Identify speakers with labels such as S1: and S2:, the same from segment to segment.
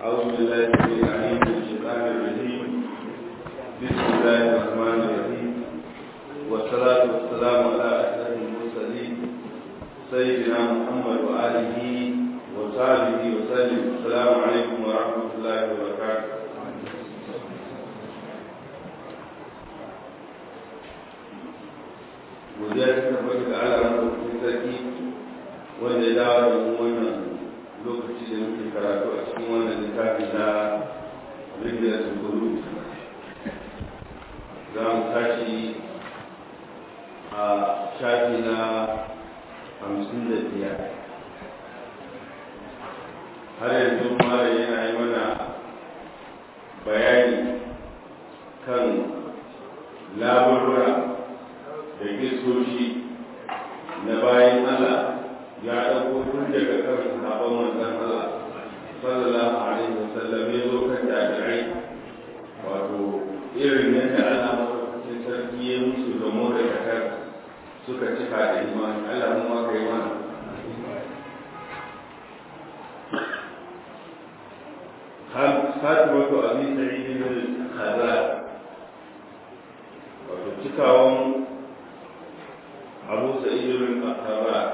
S1: أعوذ بالله السميع العليم من الشيطان الرجيم بسم الله الرحمن الرحيم والصلاة والسلام على أشرف المرسلين سيدنا محمد وآله وصحبه وسلم السلام عليكم ورحمة الله وبركاته godiya ta tabbata ga Allah madaukakin sarki wanda ya dawo da mu wannan lokaci da muke karatu a cikin wannan littafi na Rijiyar Sukuru za mu tashi a shafi na hamsin da biyar har yanzu mara yana yi mana bayani kan labarura da gisoshi na bayan Allah ya ɗauko tun daga kan sahabban manzon Allah sallallahu alaihi wasallam ya zo kan jami'ai wato irin yadda Allah madaukakin sarki ya musu da mu da kakar suka cika da imani Allah mu ma kai mana Fatimatu Abi Sa'id bin Khazar wato cikawan أبو سعيد بن الخباب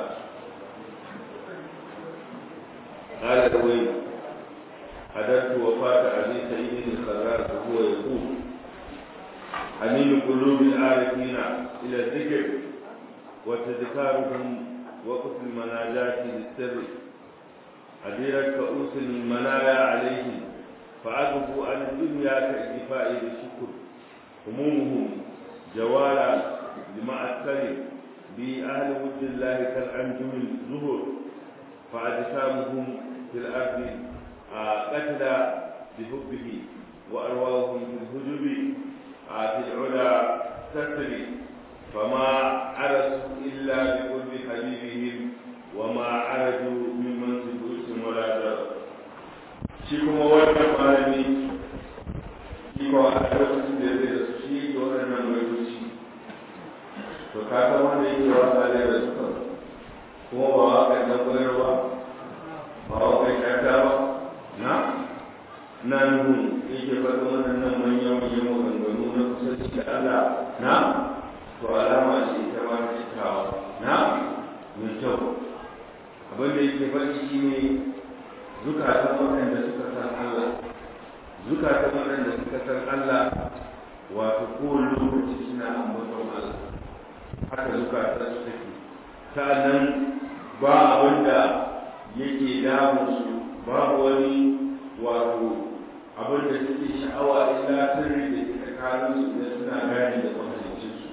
S1: قال الويل حدثت وفاة أبي سعيد الخباب وهو يقول حنين قلوب العارفين إلى الذكر وتذكارهم وقت المناجاة للسر أديرت كؤوس المنايا عليهم فعرفوا عن الدنيا كالدفاع بالشكر همومهم جوالا لمعسكر بأهل ود الله كالأنجم الزهر فأجسامهم في الأرض قتلى بحبه وأرواحهم في الهجب في العلا تسري فما عرسوا إلا بقرب حبيبهم وما عرجوا من منصب أس ولا جر شيكم وانا مالني شيكم أحدث سيدي رسولي وانا مالني to ka san wanda yake wasa ne da suka kuma ba wa kai dan koyar ba ba wa kai kanta ba na na nuhu yake faɗin waɗannan manyan manyan maganganu na kusanci da Allah na to alama ce ita ma ta cikawa na mai kyau abin da yake faɗi shi ne zukatan waɗanda suka san Allah zukatan waɗanda suka san Allah wato kowane lokaci suna ambaton Allah haka zukata su take sa'annan ba abin da yake damu su babu wani wato abin da suke sha'awa illa sirri da ke tsakanin su da suna gani da kwatancin su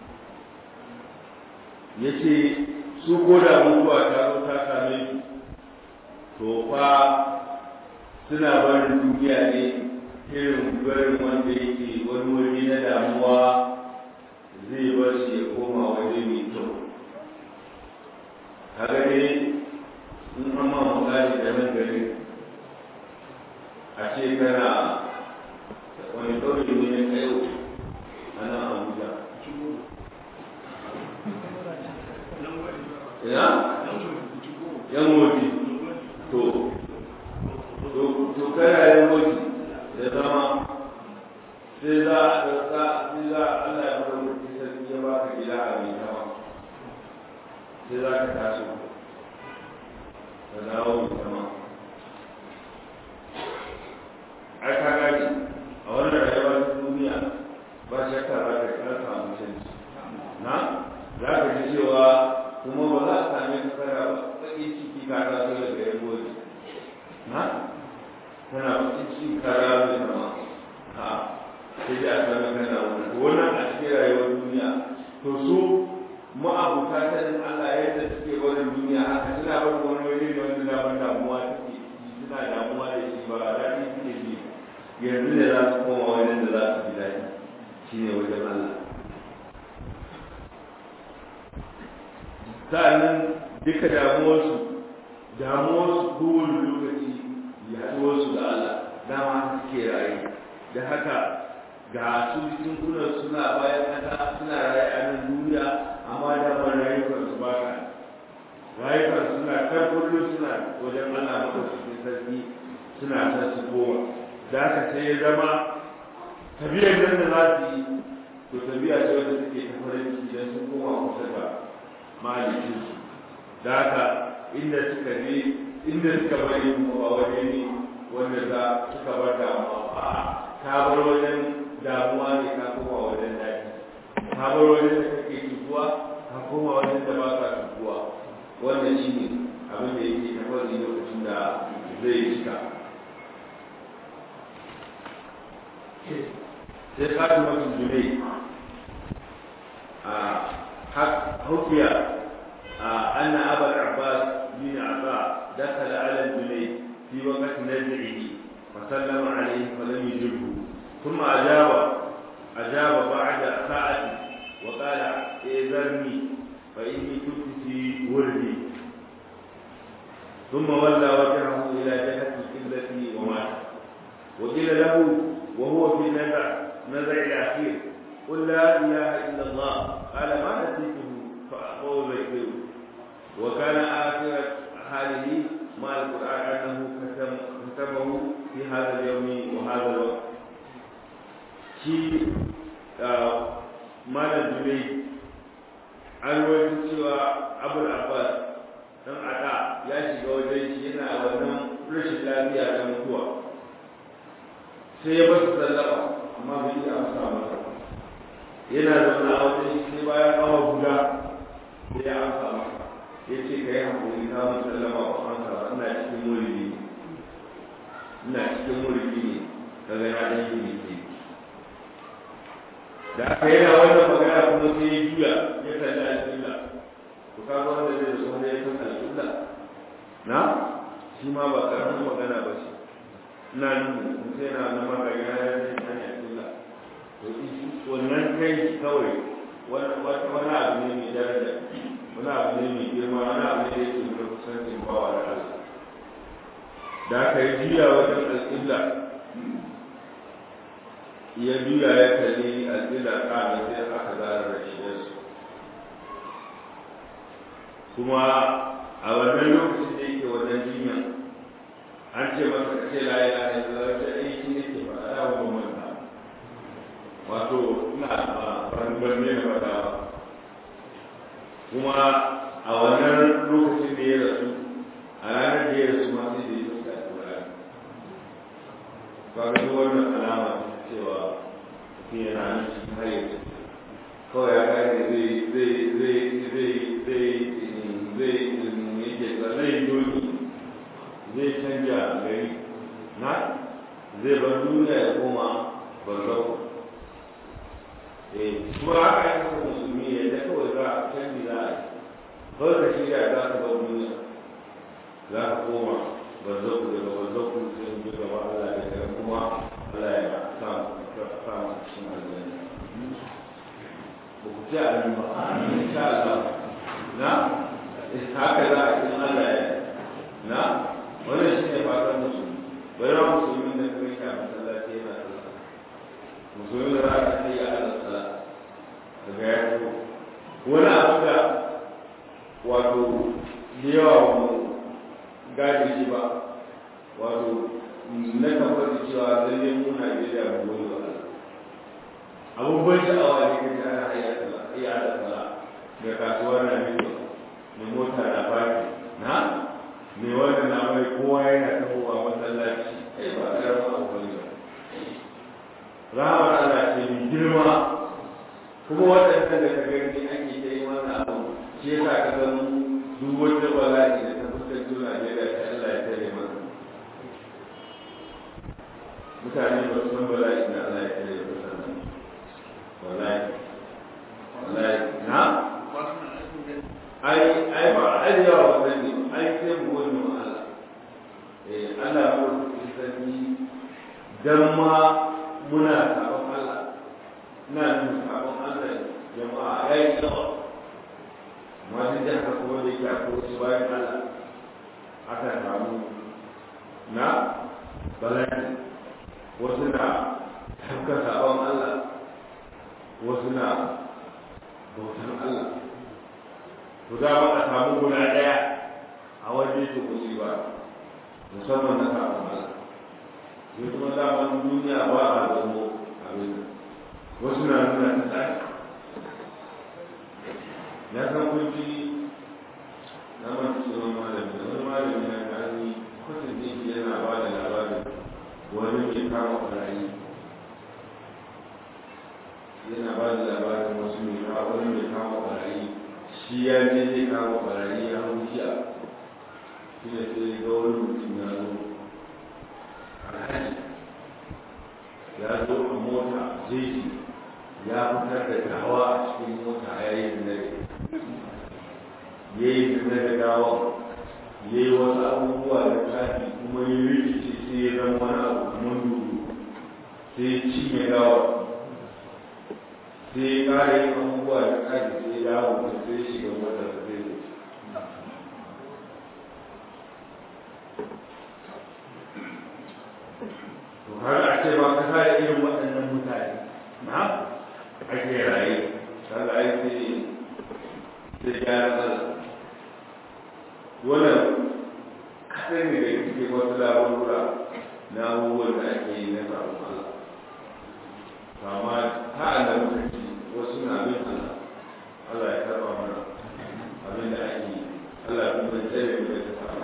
S1: ya ce su ko da mutuwa ta zo ta same su to fa suna barin duniya ne irin barin wanda yake wani wuri na damuwa zai bar shi ya koma waje mai kyau kaga ne in an ma misali da nan gari a ce kana wani ɗaure ne na kayo a nan abuja ya yan woji to to kana yan woji da zama sai za a ɗauka sai za a Allah ya fara mutu sarki ya baka gida a mai kama sai za ka taso ka dawo mai kama ai ka gani a wannan rayuwa ta duniya ba shakka za ka kira samu canji na za ka ji cewa kuma ba za a same ka kana ba baƙin ciki ka taso daga yan gobe na kana baƙin ciki ka rabu da kama ha sai da aka ga kana wannan to wannan a cikin rayuwar duniya to su ma'abuta sanin Allah yadda suke barin duniya haka suna barin wani waje ne wanda da ban damuwa take suna damuwa da shi ba daɗi suke ji yanzu ne za su koma wajen da za su ji daɗi shine wajen Allah sa'annan duka damuwarsu damuwarsu kowane lokaci yaduwarsu da Allah dama suke rayu da haka ga su jinkunan suna bayan kasa suna rayu a nan duniya amma da ba rayuwar su ba ka rayuwar suna kan kullum suna wajen Allah madaukakin sarki suna son su koma da haka sai ya zama tafiyar nan da za su yi to tafiya ce wanda suke ta farin ciki idan sun koma kusa da malikinsu da haka inda suka je inda suka bari kuma ba waje ne wanda za suka bar damuwa a ka bar wajen damuwa ne ka koma wajen daɗi ka bar wajen da kake cutuwa ka koma wajen da ba ka cutuwa wannan shi ne abin da yake na wani lokacin da zai cika sai fatimatun junai a hukiya أن أبا العباس بن عطاء دخل على الجنيد في وقت نزعه فسلم عليه فلم يجبه ثم أجاب أجاب بعد ساعة وقال إذرني فإني كنت في وردي ثم ولى وجهه إلى جهة القبلة ومات وقيل له وهو في نزع نزع الأخير قل لا إله إلا الله قال ما نسيته فأخوه ذكره وكان آخر حاله مع القرآن أنه كتبه في هذا اليوم وهذا الوقت شيء مال الجني an rawaito cewa abul abbas dan ada ya shiga wajen shi yana wannan rashin lafiya da mutuwa sai ya basu sallama amma bai yi amsa masa yana zaune a wajen shi sai bayan awa guda sai ya amsa masa ya ce ka yi hankali ka mun sallama wa kanka ba ina cikin muridi ina cikin muridi ne ka ga na dan yi ne da aka yana wannan magana kuma sai ya juya ya kalli alƙibla to ka ga wanda zai zo ne ya san alƙibla na shi ma ba karamin magana ba ce ina nuna mutum yana na magana ya zai san alƙibla to wannan kai kawai wani abu ne mai daraja wani abu ne mai girma wani abu ne da yake nuna kusancin bawa da Allah da aka yi juya wajen alƙibla ya juya ya kalli alƙibla ƙamin sai aka zara da shi su kuma a wannan lokacin da yake wannan jinya an ce masa ka ce la ilaha illallah ta aiki ne ke ba a yawon manta wato ina ban ne na faɗa kuma a wannan lokacin da ya rasu a ranar da ya rasu ma sai da ya rasu a turare ba ga duk wannan alama cewa mutum yana nan cikin har yanzu kawai ya gane zai zai zai zai zai zai yake zai doni zai canja gari na zai bar duniya ya koma barzau kuma haka ya kasa musulmi ya da kawai za a canji za a yi kawai ka shirya za ka bar duniya za ka koma barzaku daga barzaku sai mu gaba Allah da daga kuma Allah ya sa sa mu cikin aljanna ba ku ci a ba insha Allah na haka za a cikin Allah ya na wannan shi ne fatan musulmi bayan musulmi da kuma shi a masallaci yana sallah musulmi da za ka sai ya Allah sallah daga ya fito wani abu da wato da yawa mu gane shi ba wato na kan faɗi cewa lalle mu Najeriya mu goyi wa Allah abubuwan sha'awa ne kan ana hayya da hayya da sala da kasuwar na biyu da mota na baki na me wannan na mai kowa yana tahowa masallaci ai ba karamin abu bane ba rahama Allah ce mai girma kuma waɗanda da ka gani ake ta yi wannan abu shi yasa ka san duk wata bala'i da ta fuskanci Najeriya ta Allah ya tare masa mutane ba su san bala'i da Allah ya tare da sannan wallahi wallahi na ai ai ba ai yawa wannan ne ai sai mu wani ma Allah eh Allah ko shi sani dan ma muna sabon Allah ina nuna sabon Allah jama'a yayi yawa amma duk da haka kuma da yake akwai wasu bayan Allah aka samu na bala'i wasu na tafka sabon Allah wasu na bautan Allah to da ba a samu guda ɗaya a waje to musiba musamman na sabon Allah wasu na nuna ta tsari ya san kunci na masu tsoron malami da wani malami na gani kwatan ɗin yana ba da labarin wani mai kama ɓarayi yana ba da labarin wasu mai kama wani mai kama ɓarayi shi ya je zai kama ɓarayi ya hau jiya shi ne sai ga wani mutum ya zo alhaji ya zo a mota jeji ya fitar da gawa a cikin mota ya yi zinare ya yi zinare gawa ya yi wasu abubuwa da tafi kuma ya rikice sai ya zama wani abu kamar dubu sai ya cinye gawa sai ya kare yin abubuwa da tafi sai ya dawo da sai ya shiga motar da zai wuce to har a ce ba ka sa irin waɗannan mutane na ake raye kaga ai sai sai gyara matsala wannan kaɗan ne da cikin wasu labarura na abubuwan da ake yi na sabon Allah kama ta da muka ci wasu na bin Allah Allah ya karɓa mana abin da ake yi Allah kuma ya tsere mu da ta samu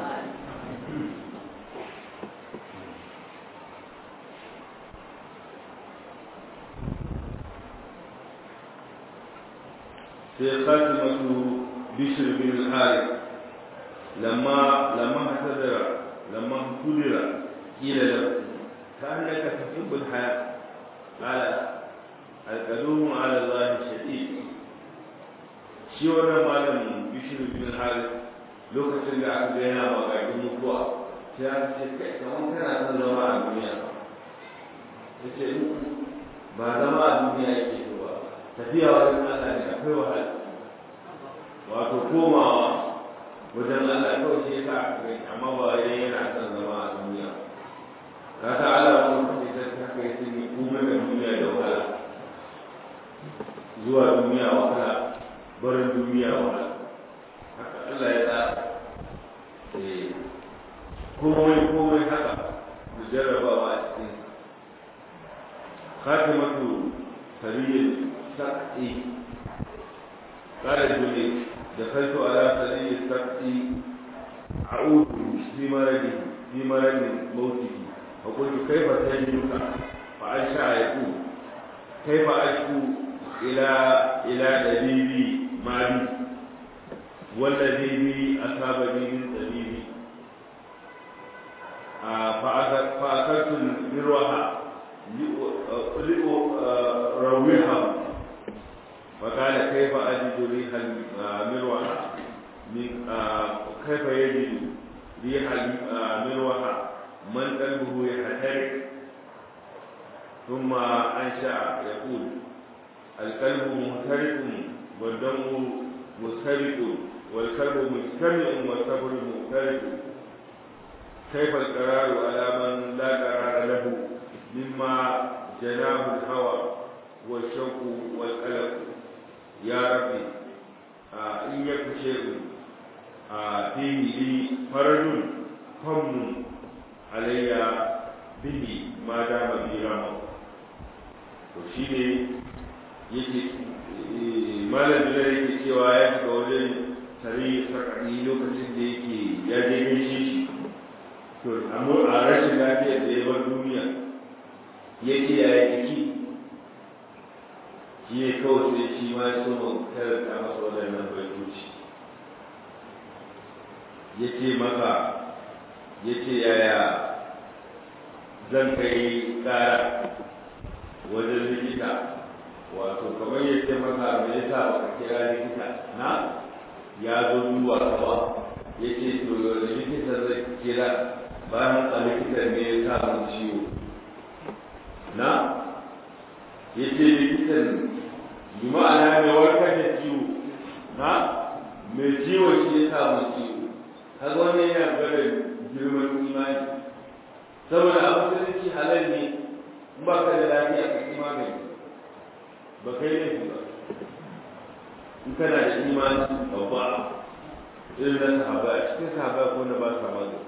S1: في خاتمة بشر بن الحارث لما لما اعتذر لما اعتذر قيل له كأنك تحب الحياة قال القدوم على الله شديد shi wannan malamin bishiru bin haris lokacin da aka ga yana magagin mutuwa sai an ce kai kamar kana son zama a duniya ya ce ba zama a duniya yake so ba tafiya wajen Allah ne akwai wahala wato komawa wajen Allah kawai shi yasa aka gani amma ba wai yana son zama a duniya ka ta Allah wani kace ta ta kai sun yi komai da duniya da wahala zuwa duniya wahala barin duniya wahala haka Allah ya tsara eh komai komai haka da jarrabawa a cikin khatimatu sariyyar sak'i قال الجنيد دخلت على سرير السقط أعود في مرضه في مرض موته فقلت كيف تجدك فأنشأ يقول كيف أشكو إلى إلى دليلي مالي والذي بي أصابني من دليلي فأكلت المروحة لأروحها فقال كيف أجد ريح المروحة من كيف يجد ريح المروحة من قلبه يحترق ثم أنشأ يقول القلب محترق والدم مسترق والقلب مجتمع والصبر مختلف كيف القرار على من لا قرار له مما جناه الهوى والشوق والقلق يا ربي آه إن يكن شيء آه فيه لي فرج هم علي به ما دام بي رمى وشيني yake malam da yake cewa ya shiga wajen tare sakani lokacin da yake ya je gaishe shi to amma a rashin lafiyar da ya bar duniya yake ya yi jiki shi ne kawai sai shi ma ya so karanta masa waɗannan baitoci ya ce maka ya ce yaya zan kai ƙara wajen likita wato kamar ya ce maka me yasa ba ka kira likita na ya zo duba kawa ya ce to da likita zai kira bayan a likitan ne ya sa mun ciwo na ya ce likitan bi ma'ana mai warkar da ciwo na mai ciwo shi ya sa mun ciwo kaga wannan yana gwada girman imani saboda a musulunci halal ne in ba ka da lafiya ka ki magani ba kai laifi ba in kana da imani babba irin na sahaba a cikin sahaba ko na ba sa magani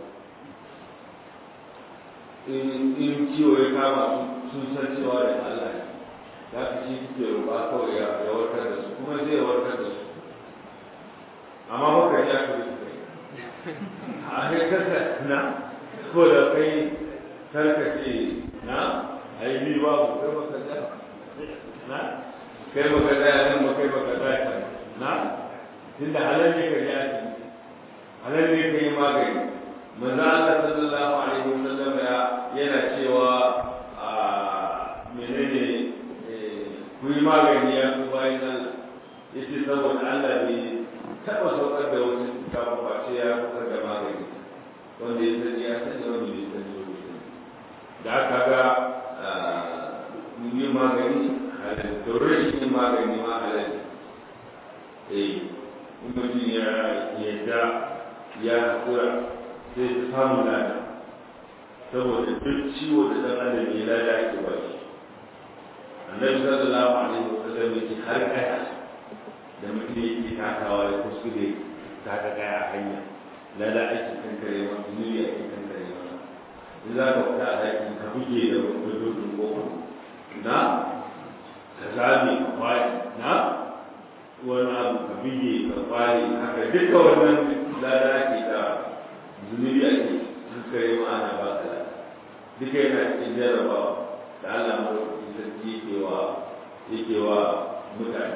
S1: in ciwo ya kama sun san cewa da Allah ne za ka shi kuke roƙa kawai ya warkar da su kuma zai warkar da su amma baka ya ka bi kai a kai kasa na ko da kai karkace na ai bi babu kai baka da na kai baka da nan ba kai baka da na tunda halal ne ka ji asibiti halal ne ka yi magani manzo Allah sallallahu alaihi wasallam ya yana cewa a menene ku yi magani ya ku bayan Allah yace saboda Allah bai taɓa saukar da wasu kafin face ya saukar da magani wanda ya sani ya sani wanda bai sani wanda ya sani da aka ga yin magani halal to rashin yin magani ma halal eh in mutum ya yadda ya haƙura sai ta samu lada saboda duk ciwo da ɗan adam ya lada ake ba shi annabi sallallahu alaihi wa sallam yake har kaya da mutum yake takawa da kuskure ta ga kaya a hanya lada ake kankare ma zunubi ake kankare ma in za ka fita a daki ka buge da gudun goma na ka zame ka kwari na wani abu ka buge ka kwari haka duka wannan lada ake da zunubi ake kankare ma ana ba ka lada duka yana cikin jarabawa da Allah maɗaukakin sarki yake wa yake wa mutane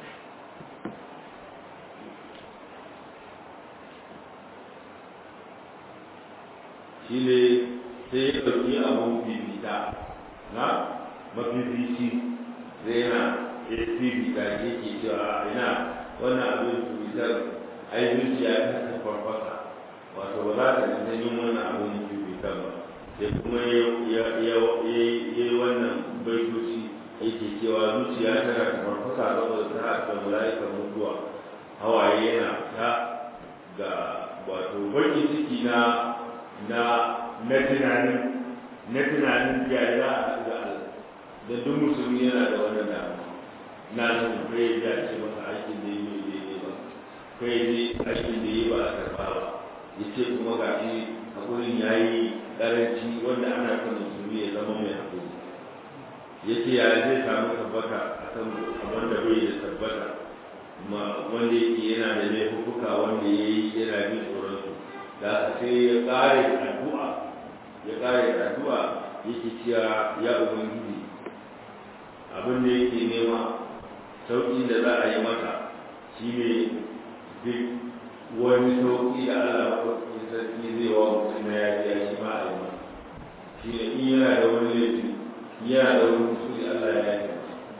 S1: shi ne sai ya ɗauki abun bibita na mafifici zai yana ya bibita yake cewa ina wannan abin bibitar ai zuciya ta farfasa wato ba za ta ji yin wannan abun bibitar ba sai kuma ya yi wannan baitoci yake cewa zuciya tana da farfasa saboda ta haɗa mala'ikan mutuwa hawaye yana ta ga wato baƙin ciki na na na tunanin na tunanin ya za a haɗu da Allah da duk musulmi yana da wannan damuwa na nan kai ya ce masa aikin da yi mai daidai ba kai ne aikin da yi ba a karɓa ba ya ce kuma ga shi hakurin ya yi karanci wanda ana son musulmi ya zama mai hakuri yake ya zai samu tabbata a kan wanda bai da tabbata wanda yake yana da laifuka wanda ya yi yana bin tsoron su da sai ya kare addu'a ya kare addu'a yake cewa ya ubangiji abin da yake nema sauƙin da za a yi masa shine duk wani sauƙi da Allah maɗaukakin sarki zai wa mutum na yaji ya shi ma a yi ma shi ne in yana da wani laifi yana da wani kusuri Allah ya yi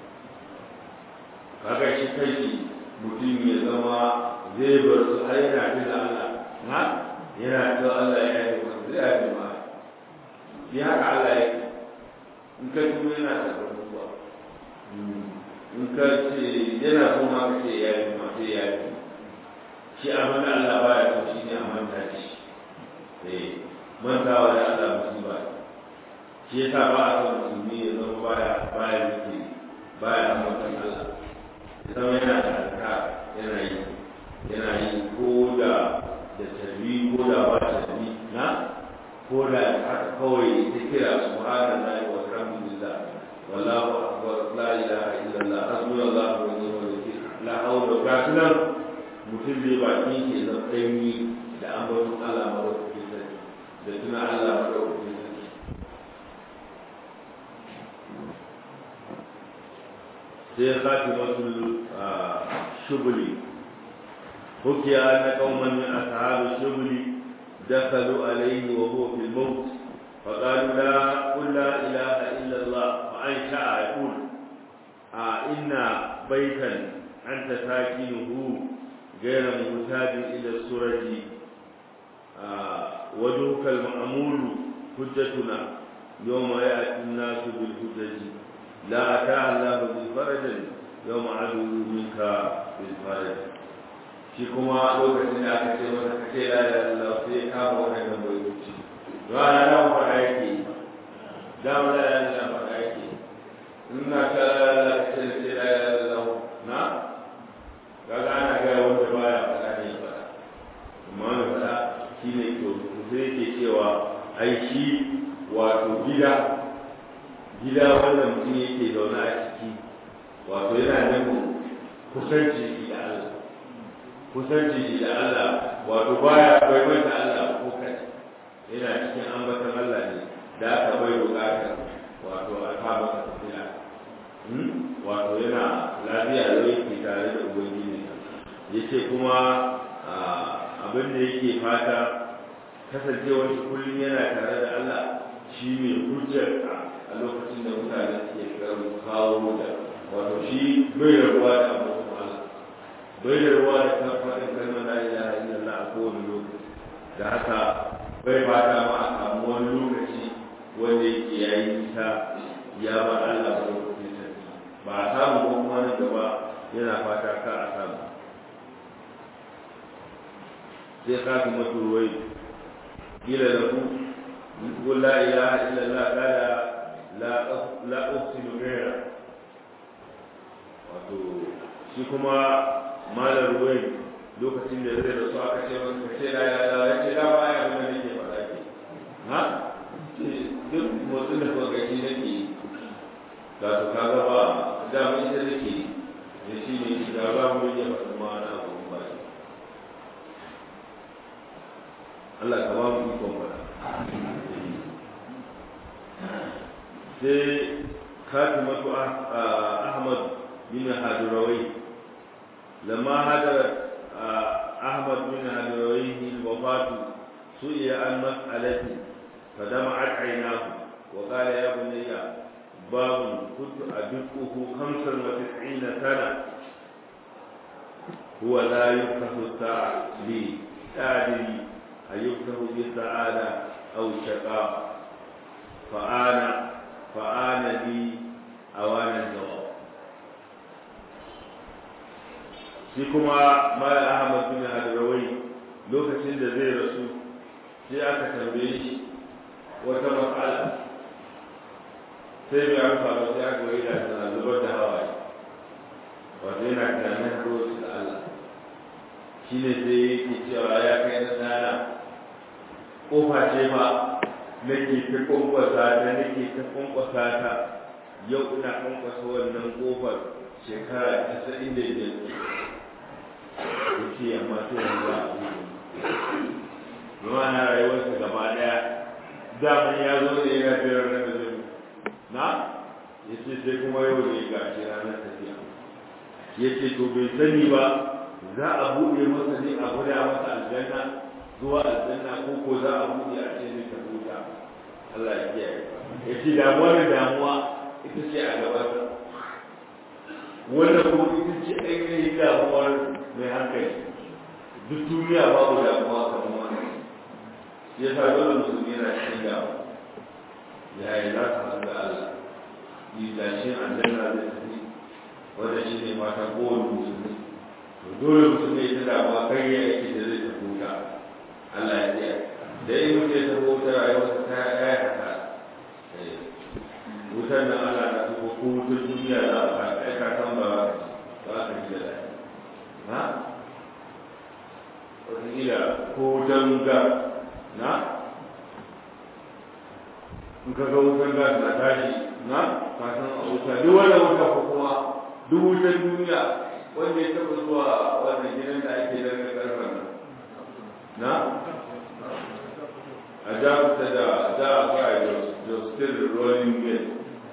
S1: kaga shi kai mutum ya zama zai bar su har yana tuna Allah na yana tuna Allah ya yi masa zai yi ma ya haka Allah ya yi in ka tuno yana da abubuwa in ka ce yana so ma ka ce ya yi ma sai ya yi shi abin da Allah baya so shi ne a manta shi eh mantawa da Allah musiba shi yasa ba a son musulmi ya zama baya baya zikiri baya ambatan Allah ya zama yana da alka yana yi yana yi ko da da tarbi ko da ba tarbi na ko da haka kawai ta kira subhanallahi wa alhamdulillah wallahu akbar la ilaha illallah hasbunallahu wa ni'mal wakeel la hawla wa la quwwata mutum zai baki ke zan ɗanyi da ambaton Allah maɗaukakin sarki da tuna Allah maɗaukakin sarki sai kati wasu shubuli حكي أن قوما من أصحاب الشبل دخلوا عليه وهو في الموت فقالوا لا قل لا إله إلا الله وأنشأ يقول آه إن بيتا أنت ساكنه غير محتاج إلى السرج آه وجهك المأمول حجتنا يوم يأتي الناس بالحجج لا أتى الله بالفرج يوم عدو منك بالفرج shi kuma lokacin da aka ce masa ka ce la ilaha illallah sai ya kama wannan bayyuci rana da mu fara yake da mu la ilaha illallah fara yake ina ka la ce la ilaha illallah na kaga ana ga wanda baya fada ne fada amma wanda fada shine to sai yake cewa ai shi wato gida gida wanda mutum yake zaune a ciki wato yana nufin kusanci da Allah kusanci da Allah wato baya bai manta Allah ko kai yana cikin ambatan Allah ne da aka bai bukatar wato a kama ka tafiya wato yana lafiya da yake tare da ubangiji yace kuma abin da yake fata kasancewar shi kullum yana tare da Allah shi mai hujjar a lokacin da mutane suke kawo da wato shi bai rabuwa da abubuwan Allah bai da ruwa da kan faɗin kalmar la ilaha illallah a kowane lokaci da haka bai fata ma a samu wani lokaci wanda yake ya yi nisa ya ba Allah ba lokacin sarki ba a samu ko kuma nan gaba yana fata ka a samu sai ka fi masu ruwai kila da ku ko la ilaha illallah kala la uqsimu ghayra wato shi kuma malar ruwai lokacin da zai rasu aka ce wani ka ce da ya da ya ce da ba ya kuma nake faɗa ke ha duk motsin da kuka gaji nake yi ga su ka ga ba da mun ita nake yi da shi ne da ba mu yi faɗin ma na abu ba shi Allah ka ba mu ikon faɗa sai katimatu Ahmad bin Hadurawai لما هدرت أحمد بن هدرويه الوفاة سئل عن مسألة فدمعت عيناه وقال يا بني باب كنت أدقه خمسا وتسعين سنة هو لا يفتح الساعة لي أدري أيفتح بالسعادة أو الشقاء فآن فآن لي أوان الجواب shi kuma mala ahmad bin hadrawai lokacin da zai rasu sai aka tambaye shi wata matsala sai bai amsa ba sai aka yi da tana zubar da hawaye wato yana tunanin haɗuwarsu da Allah shi ne sai yake cewa ya kai na tsara ƙofa ce fa nake ta kwankwasa ta nake ta kwankwasa ta yau ina kwankwasa wannan ƙofar shekara casa'in da biyar ya ce amma to yanzu za a buɗe na rayuwarsa gaba ɗaya daman ya zo da yana biyar na da zai na ya ce sai kuma yau da ya gashi ranar tafiya ya ce to bai sani ba za a buɗe masa ne a guda masa aljanna zuwa aljanna ko ko za a buɗe a ce ne ta huta Allah ya kiyaye ya ce damuwa da damuwa ita ce a gabansa wannan kuma ita ce ainihin damuwar mai hankali duk duniya babu damuwa kamar wannan ya sa dole musulmi yana cikin damuwa ya yi za su haɗu da Allah yi dashin aljanna zai tafi wanda shi ne mata kowane musulmi to dole musulmi ya ta damuwa kai ya aiki da zai tafi wuta Allah ya tsaya da yi mutum ya tafi wuta rayuwarsa ta ya haka wutar nan Allah na tuko ko wutar duniya za a fara aika kan ba ba ka ji da lafiya ha wataƙila ko wutan ga na in ka ga wutan gas na tashi na ka san a wuta duk wanda wuta ko kuma duk wutan duniya wanda ya taɓa zuwa wannan gidan da ake daga karfen nan na a jakuta da za a fara da still rolling mill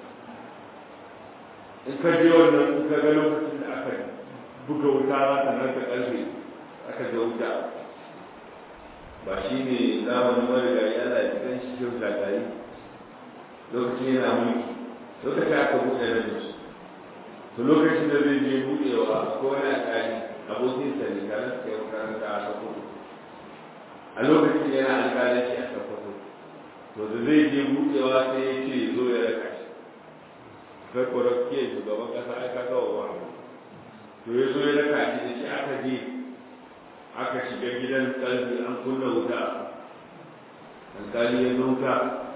S1: in ka je wannan in ka ga lokacin da aka buga wuta za ta nan ta ƙarfe aka ga wuta ba shi ne zamanin marigayi ana cikin shi kyau shagari lokacin yana mulki lokacin aka buɗe na jinsu to lokacin da zai je buɗewa ko wani alƙali abokin sa ne tare suka yi makaranta a sokoto a lokacin yana alƙalanci a sokoto to da zai je buɗewa sai ya ce zo ya raka shi kai kwarakke shugaban ƙasa ai ka kawo wa to ya zo ya raka shi da shi aka je aka shiga gidan kalbi an kunna wuta alƙali ya zo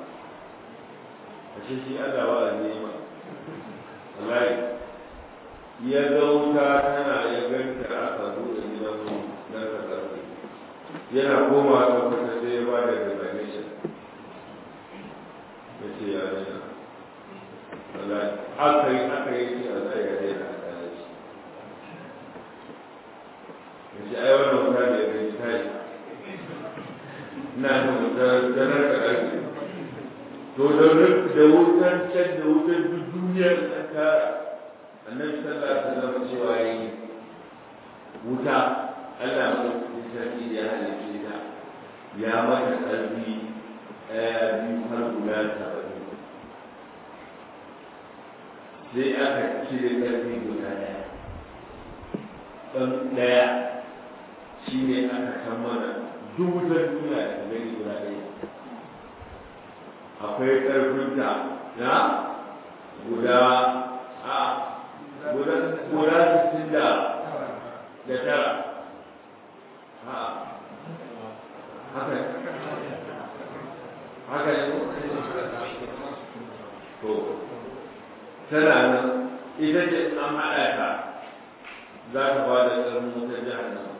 S1: ashe shi Allah ba a nema wallahi ya ga wuta tana ya ganta aka buɗe gidan nan ka ƙarfi yana koma ta kwata sai ya ba da resignation ya ce ya nuna aka yi aka yi ce a zai ya daina a tsaye shi ya ce ai wannan wuta da ya gani ta yi ina da wuta ganar da ƙarfi to da da wutan can da wutan duk duniyar ta tara annabi sallallahu alaihi wasallam cewa yi wuta Allah mai sarki da ya halice ta ya mata ƙarfi ɗaya biyu har guda saba'in sai aka cire ƙarfi guda ɗaya ɗan ɗaya shi ne aka san mana duk wutar duniya da gani guda ɗaya akwai ƙarfinta na guda a guda guda sittin da da tara ha haka haka ne to tana nan ita ce an haɗa ta za ta ba da tsarin wutar jihar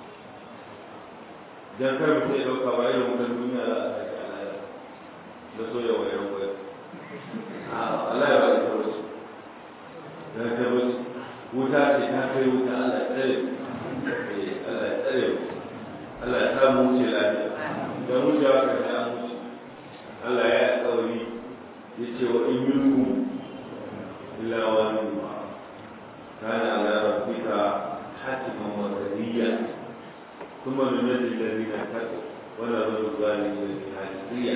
S1: dan kar mutum ya ɗauka ba irin wutar duniya za a sake alaya da so ya wayar wayar Allah ya ba ita wasu da ta wasu wuta ce ta kai wuta Allah ya tsare Allah ya tsare Allah ya samu wuce lafiya da wucewa ka ta wuce Allah ya yi tsauri ya ce wa in minkum illa wani kana ala rabbika hatiman wa qadiyya ثم ننجي الذين اتقوا ونذر الظالمين في حاجزية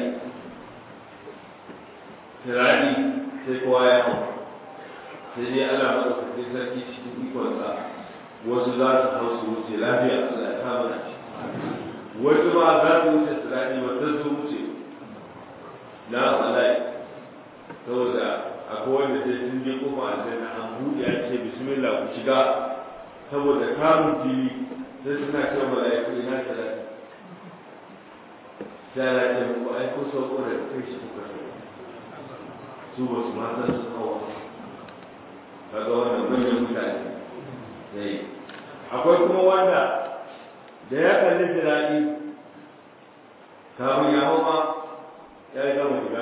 S1: Tirani sai kowa ya hau sai dai Allah maɗaukaki sarki cikin ikonsa wasu za su hau su wuce lafiya Allah ya kama na wasu ma za su wuce tirani ba ta su wuce na alai saboda akwai wanda sai sun je kofa aljanna an buɗe an ce bismillah ku shiga saboda kamun fili sai suna cewa mala'iku ina talata sai ala ce muku ai ko sauko da kai shi kuka so su ba su ma san su kawo kaga wannan manyan mutane sai akwai kuma wanda da ya kalli jirani kamun ya hau ma ya yi gama shiga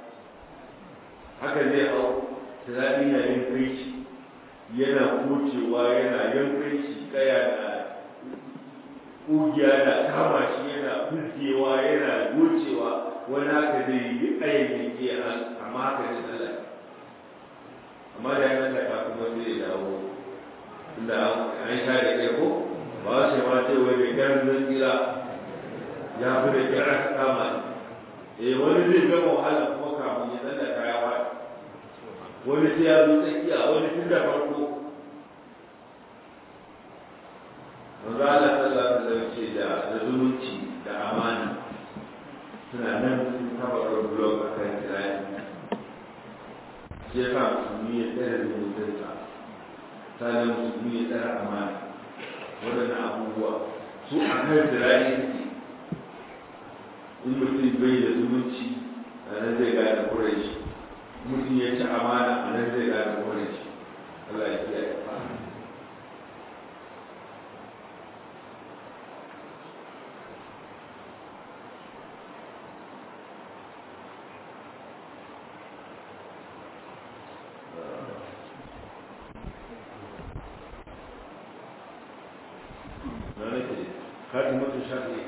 S1: haka zai hau jirani na yin kai shi yana kucewa yana yankai shi kaya na ƙugiya na kama shi yana fuskewa yana gocewa wani haka zai yi ayyukan ke amma haka ne Allah amma da yana da kuma sai ya dawo inda an sha da kai ko ba su ma ce wani kyan zan tsira ya fi da kira ka kama ne eh wani zai gama wahala kuma kafin ya tsalla kaya wa wani sai ya zo tsakiya wani tun da farko manzo Allah sallallahu alaihi wasallam ce da da zumunci da amana suna nan sun taba blog a kan kirayi sai ka musulmi ya tsara zumuncinsa sannan musulmi ya tsara amana waɗannan abubuwa su a kan kirayi suke in mutum bai da zumunci a nan zai gane kurai shi mutum ya ci amana a nan zai gane kurai shi Allah ya kiyaye خاتمة الشافعي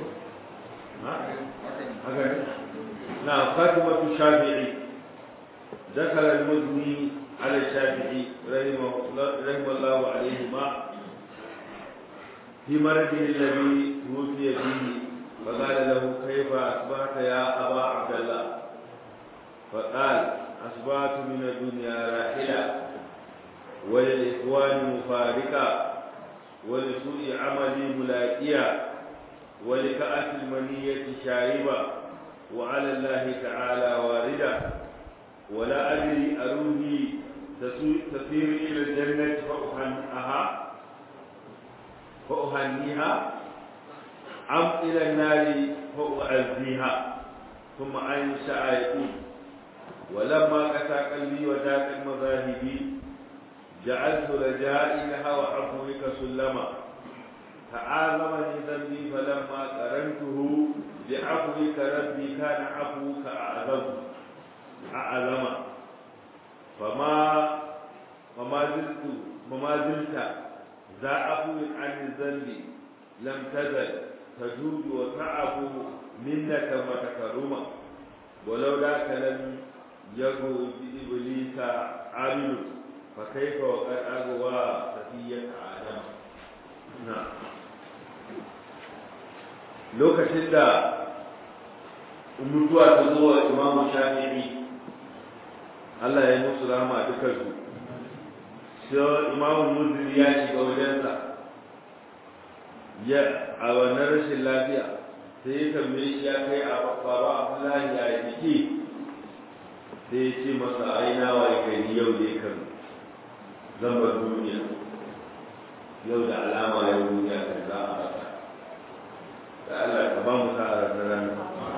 S1: نعم خاتمة الشافعي ذكر المزني على الشافعي رحمه, رحمه الله عليهما في مرضه الذي توفي فيه فقال له كيف أصبحت يا أبا عبد الله فقال أصبحت من الدنيا راحلة وللإخوان مفارقة ولسوء عملي ملاقيا ولكأس المنية شاربة وعلى الله تعالى واردة ولا أدري أروحي تسير إلى الجنة فأهنئها فأهنيها أم إلى النار فأعزيها ثم أنشأ يقول ولما قسى قلبي وذاك المذاهب جعلت رجائي لها وعفوك سلما فآذمني ذنبي فلما قرنته بعفوك ربي كان عفوك أعظم أعظم fama fama ziltu fama zilta za afu an zambi lam tazal tajudu wa ta'abu minnaka wa takaruma ولو ذاك لم يجو بإبليس عامل فكيف وقد أغوى سفية آدم نعم lokacin da mutuwa ta zo wa imamu shafi'i Allah ya musu rahama dukansu sai imamu muziri ya shiga wajensa ya a wannan rashin lafiya sai ya tambaye shi ya kai a baba abdullahi ya jiki sai ya ce masa aina wa gari yau ne kan zamba duniya yau da alama yau duniya kan za a rasa da Allah ka ba mu sa'a da rana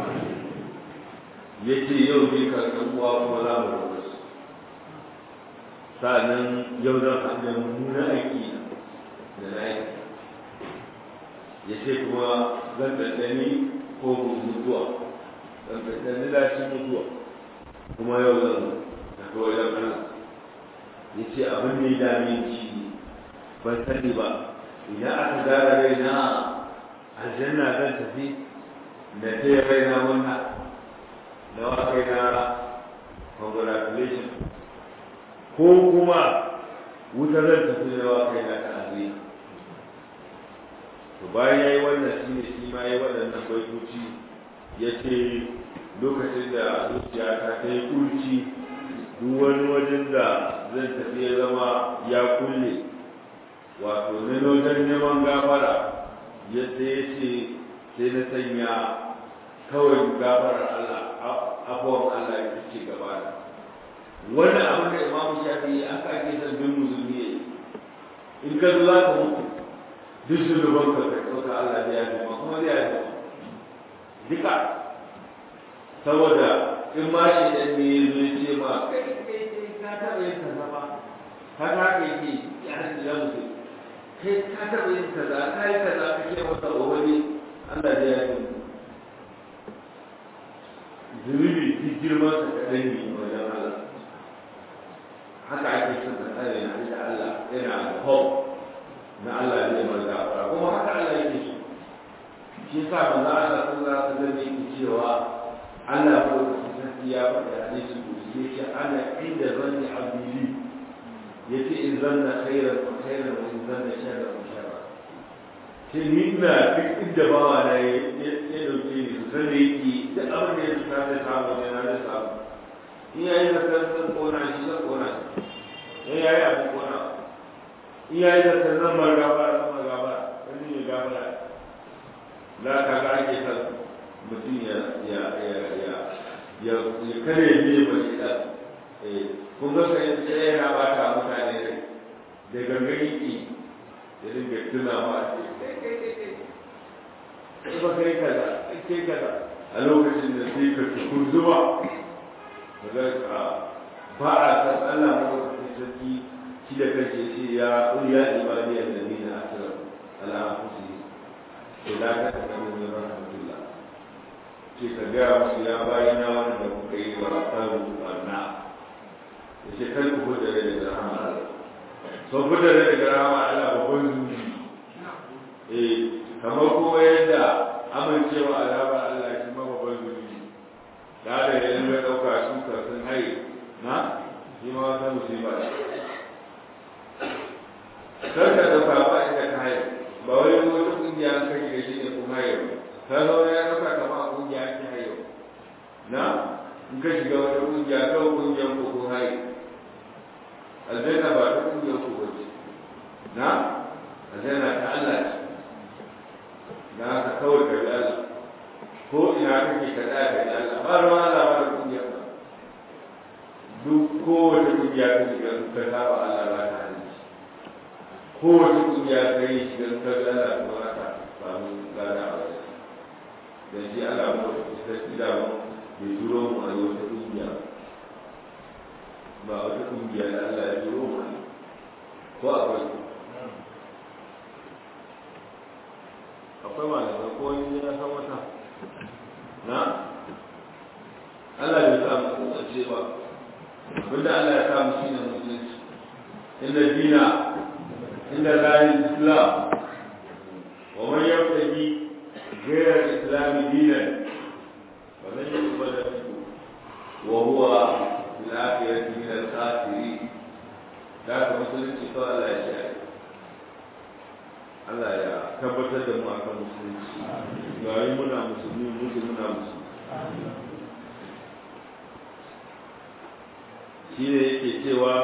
S1: ya ce yau ne kan ɗan uwa kuma za mu rabu su sa'annan yau zan haɗa mummunan aiki da na aiki ya ce kuma zan ɗanɗani ko mutuwa zan ɗanɗani lashin mutuwa kuma yau zan tafi wajen Allah ya ce abin da ya dame shi ban sani ba idan aka gara raina aljanna zan tafi na taya raina wannan na wa kai na congratulation ko kuma wuta zan tafi na wa kai na ta'aziyya to bayan ya yi wannan shi ne shi ma ya yi waɗannan baitoci ya ce lokacin da zuciya ta ta yi kurci duk wani wajen da zan tafi ya zama ya kulle wato na wajen neman gafara yadda ya ce sai na sanya kawai gafarar Allah abuwan Allah ya ce gaba da wani abin da imamu shafi aka ake son bin musulmi ya yi in ka zo za ka mutu duk shugaban ka ka ɗauka Allah zai yafi ma kuma zai yafi duka saboda in ma shi ɗan ne ya zo ce ma kai kai kai ka taɓa yin kaza ba ka ta kai ke ya hanci ya mutu kai ka taɓa yin kaza ka yi kaza ka ce masa wani Allah zai yafi zunubi duk girman sa kaɗan ne wajen Allah haka ake son ka tsare na da Allah yana da hope na Allah zai mai gafara kuma haka Allah yake so shi yasa manzo Allah sallallahu alaihi wasallam yake cewa Allah ko da sarki ya faɗa hadisi ko shi yake ana inda zanni abdi yace in zanna khairan fa khairan wa in zanna sharran fa sharran ce ni ina duk inda bawa na ya dauke ni su san da yake duk abin da ya fita da samu ne na da samu in yayi da san kona shi san kona in yayi abu kona iyaye da ta zama gabara zama gabara wani ne gabara za ka ga ake san mutum ya ya ya ya ya ya kare ne ba shi da eh kun ga sai sai yana ba ta mutane ne da gangani ki da dinga tuna ma kai kai kai kai ba kai kaza kai kaza a lokacin da sai ka tukun zuwa ga ba a san Allah mu da sarki shi da kanshi ya ce ya ƙuri ya ibadi ya zami na asirar al'afusi to da ka taɓa min rahmatullah ce ka gaya musu ya bayi na wanda kuka yi wa tsarin barna ya ce kar ku fita daga rahama Allah so fita daga rahama Allah babban zuci eh kamar kuma yadda amincewa azabar Allah shi ma babban zuci da da yanzu ya ɗauka su sun haye na shi ma wata musiba kar ka dauka ba inda ka haye ba wai wata kungiya an kai da shi ne kun haye ba ka zo ya dauka kama a kungiya ake haye na in ka shiga wata kungiya kawai kungiyar ko kun haye aljanna ba ta kungiyar ko ba ce na aljanna ta Allah ce na ka kawai ka bi Allah ko ina kake ka tsaya ka bi Allah ba ruwa Allah ba da kungiyar ba duk kowace kungiya ta shiga ka saba Allah ba ta hanci kowace kungiya ta yi shigar ta gana kuma aka samu gana a wajen da shi ana mota ta tsida mu bai turo mu a wata kungiya ba wata kungiya da Allah ya turo mu ko akwai akwai malamai ko wani ya san wata na Allah bai sa mu kowace ba abinda Allah ya samu shi ne musulunci inda dina inda zahin islam wa man yabtaji ghayra al-islam dinan wa lan yuqbal minhu wa huwa fil akhirati min al-khasirin da ka musulunci to Allah ya shi Allah ya tabbatar da mu akan musulunci yayin muna musulmi muke muna musulmi shi ne yake cewa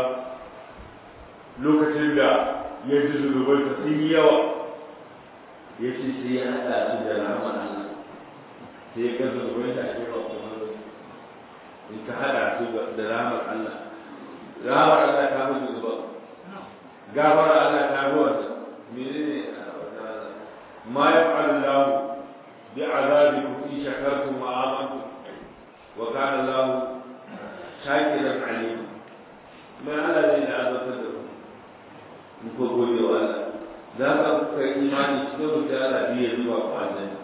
S1: lokacin da ya ji zunubansa sun yi yawa ya ce sai ya haɗa su da rahama Allah sai ya ga zunuban da ake ba kuma in ka haɗa su da rahamar Allah rahamar Allah ta fi zunuban gafara Allah ta fi wanda menene ma ya fa'ala Allah bi azabikum in shakartum wa amantum wa kana Allah shakiran alim mai Allah zai da azabtar da ku in ko gode wa Allah za ka kuka imani cikin rufe Allah biya zuwa ku aljanna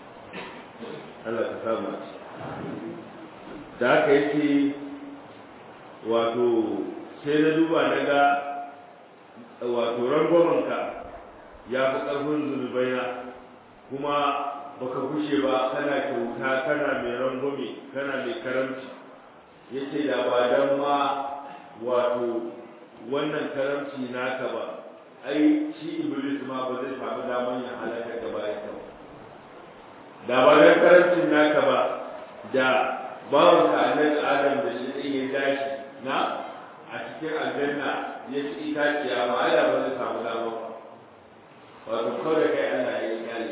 S1: Allah ka samu a da haka yake wato sai na duba na ga wato rangwamanka ya fi ƙarfin zunubaina kuma baka kushe ba kana kyauta kana mai rangwame kana mai karamci yace da ba dan ma wato wannan karamci naka ba ai shi iblis ma ba zai samu daman ya halaka da bayan ka da ba dan karamcin naka ba da bawan ka annabi adam da shi din ya dashi na a cikin aljanna ya ci itaciya ba ai da ba zai samu dama ba wato kawai kai Allah ya yi kyale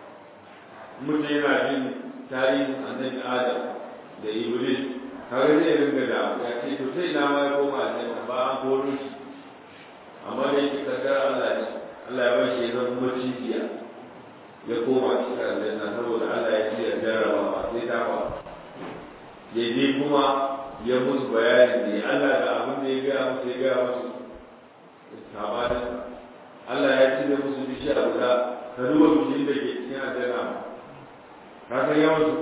S1: mutum yana jin tarihin annabi adam da iblis kawai zai ringa da ya ce to sai na ma ya koma aljanna ba an koro shi amma da yake kaddar Allah ne Allah ya bar shi ya zama macijiya ya koma cikin aljanna saboda Allah ya ce ya jarraba ba sai ta ba ya je kuma ya musu bayani ne Allah da abin da ya gaya musu ya gaya musu sabanin Allah ya ci da musu bishiya guda ka duba bishiyar da ke cikin aljanna ka san yawan su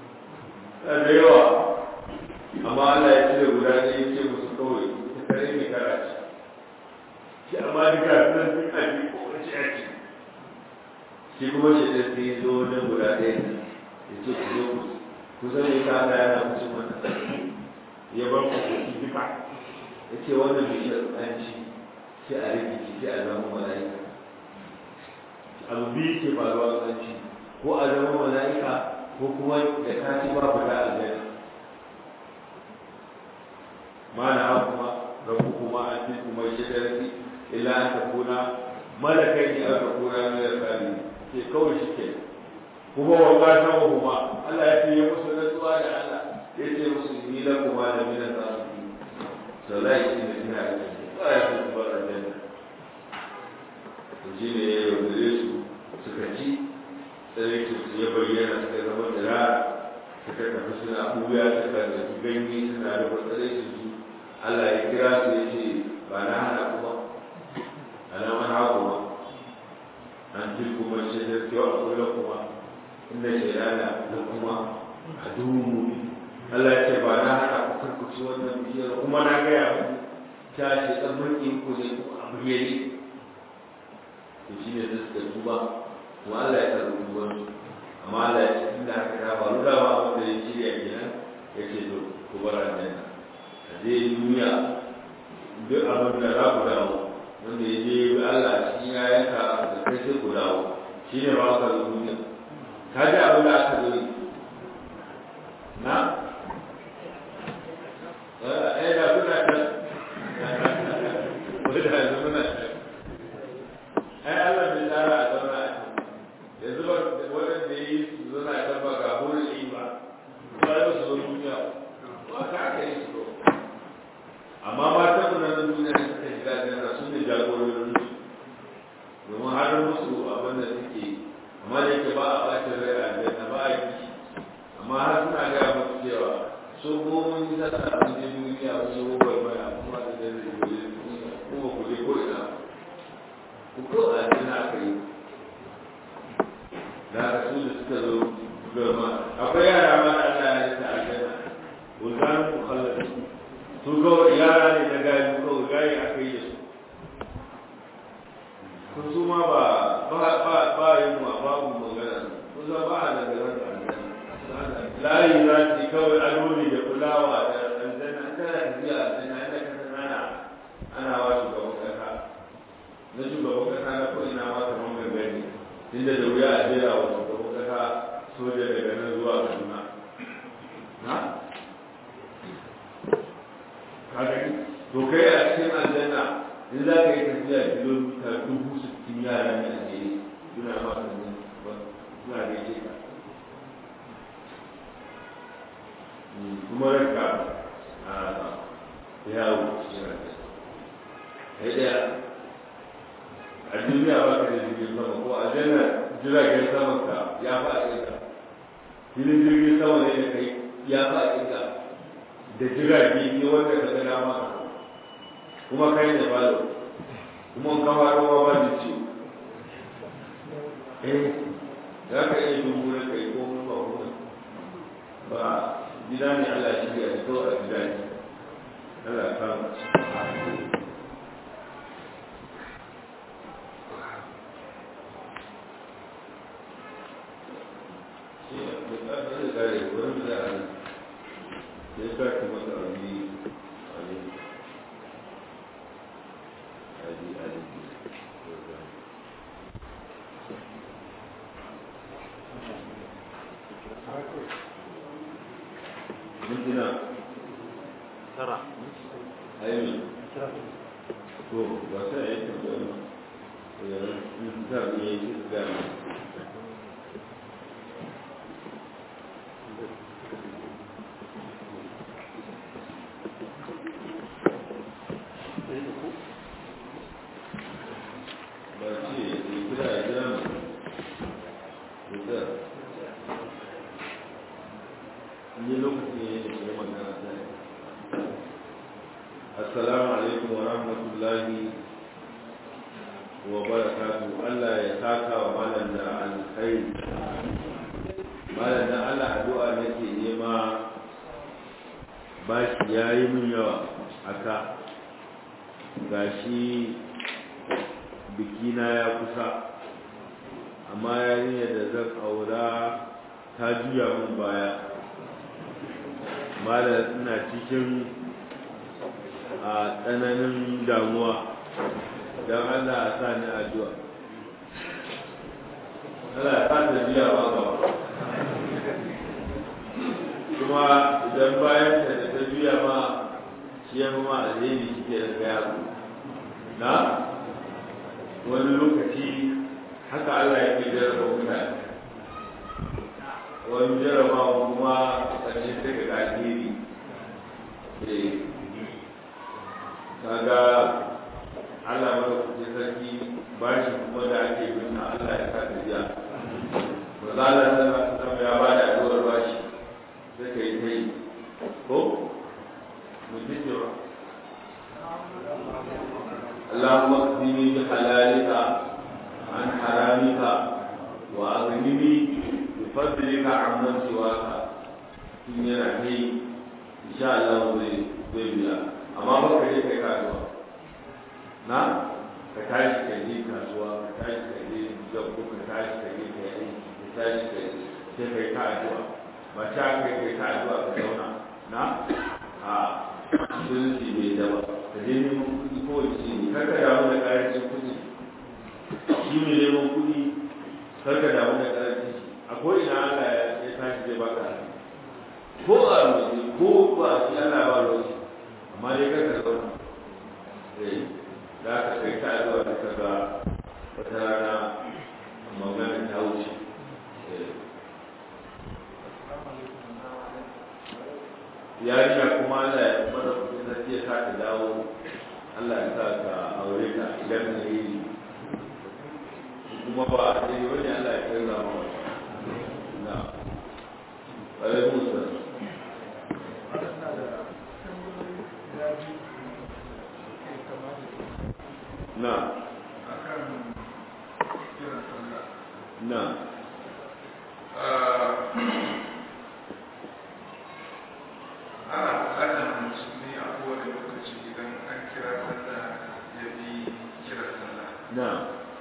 S1: da yawa amma Allah ya cire guda ne ya ce musu kawai ta kare mai kara ce shi amma duka sunan sun aji ko wani shi ake shi kuma shi da sai zo wajen guda ɗaya ne ya ce ku zo ku ku san me ka Allah yana musu wannan ya bar ku ku ci duka ya ce wannan bishiyar an ci sai a rike ki sai a zama mala'ika abu biyu ke faruwa an ci ko a zama mala'ika ko kuma da ka ci ba fita aljanna ما نهاكما ربكما عن تلكما الشجرة إلا أن تكونا ملكين أو تكونا من الخالدين في كون شكل kuma wanga ta kuma Allah ya ce ya musu rantsuwa da Allah ya ce musu ni la kuma da min al-zalimin to la yi da ina da ba ya ce ba da janna to shi ne ya yaudare su suka ci sai su ya bayyana suka zama da suka tafi suna ɓuya suka da ganye suna da matsalai su Allah ya kira su ya ce ba na hana kuma ana mana kuma an ji kuma shi da kyau a kula kuma inda shi rana da kuma a duhu Allah ya ce ba na hana ku karkuci wannan biyar kuma na gaya mu ta ce ɗan mulkin ku ne ku a bayyane to shi ne suka tuba kuma Allah ya karɓi tuban amma Allah ya ce inda haka ta faru da ba wanda ya shirya kenan ya ce to ku bar aljanna zai duniya duk abin da za ku dawo wanda ya je bi Allah cikin yayanka da kai sai ku dawo shi ne ba ka zo duniya ka ji abin da aka zo na eh da kuna ta wanda yanzu muna ai Allah bai tsara a zauna a yanzu ba waɗanda ya yi su zauna a kan ba ga hurin ba ba ya su zo duniya ba ka aka yi su amma matan mu na duniya da suka shiga janna su ne jagororin su domin har musu abin da suke amma da yake ba a ɓacin rai a janna ba a yi amma har suna gaya musu cewa so ko mun yi sata a wajen duniya wasu rubar mai kuma da janna da gobe kuma ku je ko ina ku ko a janna aka yi da aka su da suka zo gama akwai yara ma da Allah ya yi ta a janna wulganin mukhallafin su kawai yara ne na gayu kawai gayi aka yi da su kun su ma ba ba ba ba yin wa babu magana kun za ba a daga ran layi za su kawai aloli da kulawa da aljanna an tana tafiya a aljanna inda ka san ana ana wa shugaban kasa na shugaban kasa na ko ina ma kamar gangane inda da wuya a jera wa shugaban kasa soja daga nan zuwa kaduna na ka gani to kai a cikin aljanna in za ka yi tafiya kilomita dubu sittin yara ne a jere suna ma suna da yake ka kuma ranka a yawo cikin ranka sai daya a duniya ba ka da jirgin sama ko a janna jiragen sama ka ya fa a ƙirga filin jirgin sama ne da kai ya fa a ƙirga da jirage ne wanda ka ga dama kuma kai da falo kuma kama rawa ba da ciwo eh za ka iya dumburin kai ko ba kuma ba gida ne Allah shi ya fito a gida ne Allah kama mintuna
S2: tara
S1: ayyami to ba sai a yi tambaya ba yanzu ta ne ya yi gani ba ce ya kira ya jira mu ya ni lokacin ya yi da kuma magana ta yi assalamu alaikum wa rahmatullahi wa barakatu Allah ya saka wa malam da alkhairi malam da Allah addu'a nake nema bashi yayi min yawa aka gashi bikina ya kusa amma yarinyar da zan aura ta juya min baya malam ina cikin a tsananin damuwa don Allah a sa ni addu'a Allah ya fata biya ba gaba kuma idan bayan ta da ta biya ma shi ya ma alheri shi ke da gaya na wani lokaci haka Allah ya ke jarraba mutane wani jarrabawa kuma ƙarshen daga alheri kaga Allah maka kuce sarki bashi kuma da ake bin Allah ya sa tafiya ba za a zama ya ba da addu'ar bashi sai ka yi ta yi ko mutum cewa اللهم اكفني بحلالك عن حرامك واغنني بفضلك عمن سواك in yana kai insha Allah zai zai biya amma ba ka je kai kasuwa na ka tashi ka je kasuwa ka tashi ka je gabbo ka tashi ka je ka yi ka tashi ka je sai kai ka addu'a ba ta kai kai ka addu'a ka zauna na a sunci bai da ba ka je neman kuɗi ko wace ne kar ka damu da ƙarancin kuɗi shi ne neman kuɗi kar ka damu da ƙarancin shi a ko ina Allah ya tashi zai baka hannu ko a roƙi ko ba shi ana ba roƙi amma dai kaka zauna eh za ka kai ta zuwa da ka ga wata rana magana ta wuce yarinya kuma Allah ya mana kuɗin sarki ya sa ka dawo Allah ya sa ka aure ta idan na yi kuma ba a ɗaya wani Allah ya kai zama na alaikum salam na na
S3: ana bukatar musulmi a kowane
S1: na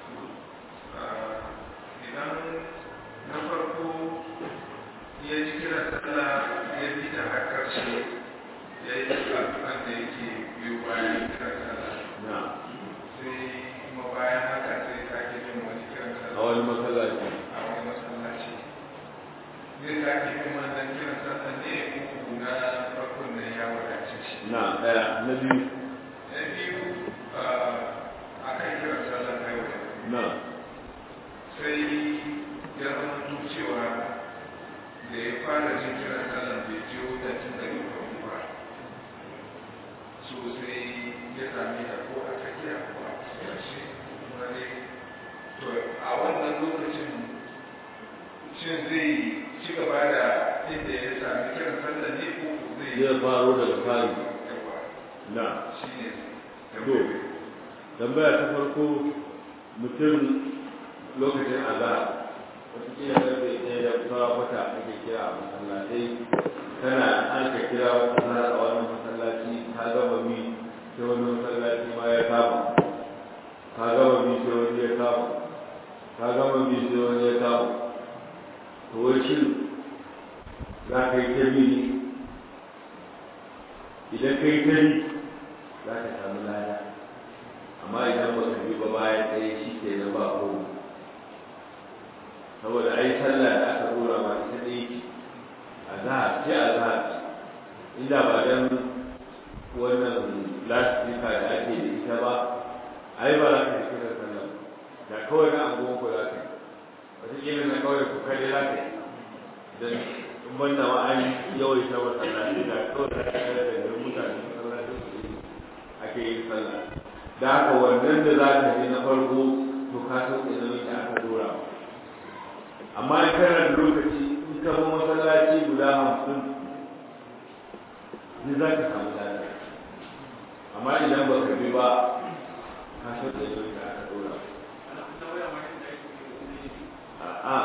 S3: idan na farko ya ji kiran sallah ya bi da har karshe ya yi addu'an da yake biyu bayan kiran sallah
S1: na
S3: sai kuma bayan haka sai sake yin wani kiran
S1: a
S3: sallah
S1: wani masallaci
S3: a wani masallaci zai sake yin wannan kiran sallah ne uku na farkon da ya wadace shi
S1: na ɗaya na biyu
S3: na biyu a kan kiran sallah na yau da gobe.
S1: na
S3: sai ya zama cewa da ya fara jin kiran sallah bai jiyo da tun daga farko ba so sai ya sami da ko a tsakiya ko a ƙarshe kuma ne to a wannan lokacin shin zai ci gaba da inda ya sami kiran sallah ne ko ko zai
S1: zai faro daga fari
S3: yawa
S1: na
S3: shi ne
S1: to tambaya ta farko mutum lokacin azhar wataƙila karfe ɗaya da kuma wata ake kira a masallatai kana an ka kira wata azhar a wannan masallaci ka gama bi sai wani masallaci ma ya kama ka gama bi sai wani ya kama ka gama bi sai wani ya kama to wai shin za ka yi ta bi ne idan ka yi ta bi za ka samu lada amma idan ba ka bi ba bayan ɗaya shi ke nan ba ko saboda ai sallah da aka dora ma ita ɗaya ce a zahar ce a zahar inda ba dan wannan lasifika da ake da ita ba ai ba za ka yi kiran sallah ba. da kawai na abubuwan ku za ka yi wataƙila na kawai ku kare za ka yi don in banda ma an yawaita masallaci da kawai za ka yi da mutane masallaci su yi ake yin sallah da haka wannan da za ka ji na farko to ka sauke nauyi da aka dora ma amma in kana da lokaci in ka bi masallaci guda hamsin ni za ka samu lada amma idan ba ka bi ba ka sauke nauyi da aka dora a'a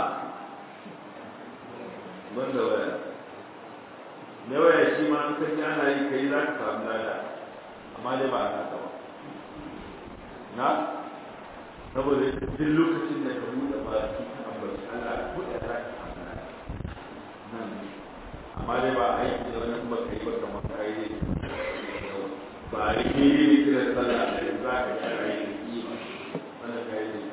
S1: ban da waya na waya shi ma in ka ji ana yi kai za ka samu lada amma dai ba a haka ba na saboda duk lokacin da ka buɗe ba su ka ambaci Allah buɗe za ka samu lada nan amma dai ba aiki da wani kuma kai ba kamar kai ne ba a yi ne ne kiran sallah da yanzu za ka ga kai ne ki ba wannan kai ne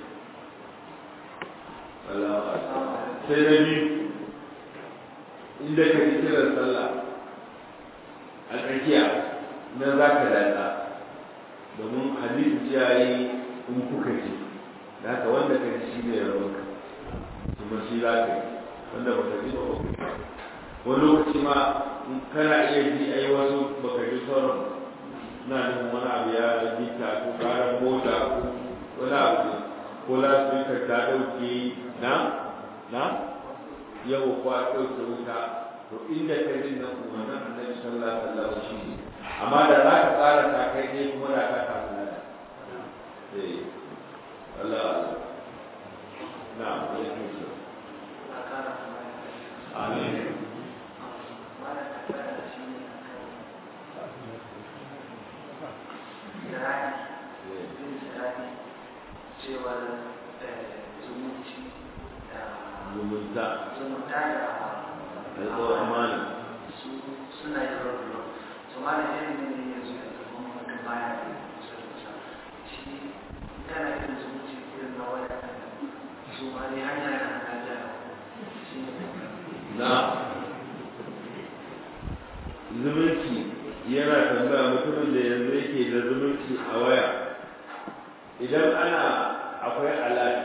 S1: Allah sai na biyu inda ka ji kiran sallah a tsakiya nan za ka daɗa domin hadisi ya yi in kuka ji da haka wanda ka ji shi ne rawanka kuma shi za ka yi wanda baka ji ba ba wani lokaci ma in kana iya ji ai wasu baka ji sauran na nufin wani abu ya gita ko karan mota ko wani abu ko lasfika ta ɗauke na na yau kwa ɗauke wuta to inda ka ji nan umarnin annabi sallallahu alaihi wasallam shi ne amma da za ka tsara ta kai ne kuma da ka samu nada eh Allah na ya tuso amin
S4: cewar zumunci da
S1: zumunta
S4: zumunta da
S1: alƙawar amana
S4: su suna yin rabu su ma da irin ne yanzu da zama wata baya da kusa da kusa shi kana irin zumunci irin na waya su ma ne hanya da hana da shi ne
S1: na zumunci yana tambaya mutumin da yanzu yake da zumunci a waya idan ana akwai alaƙa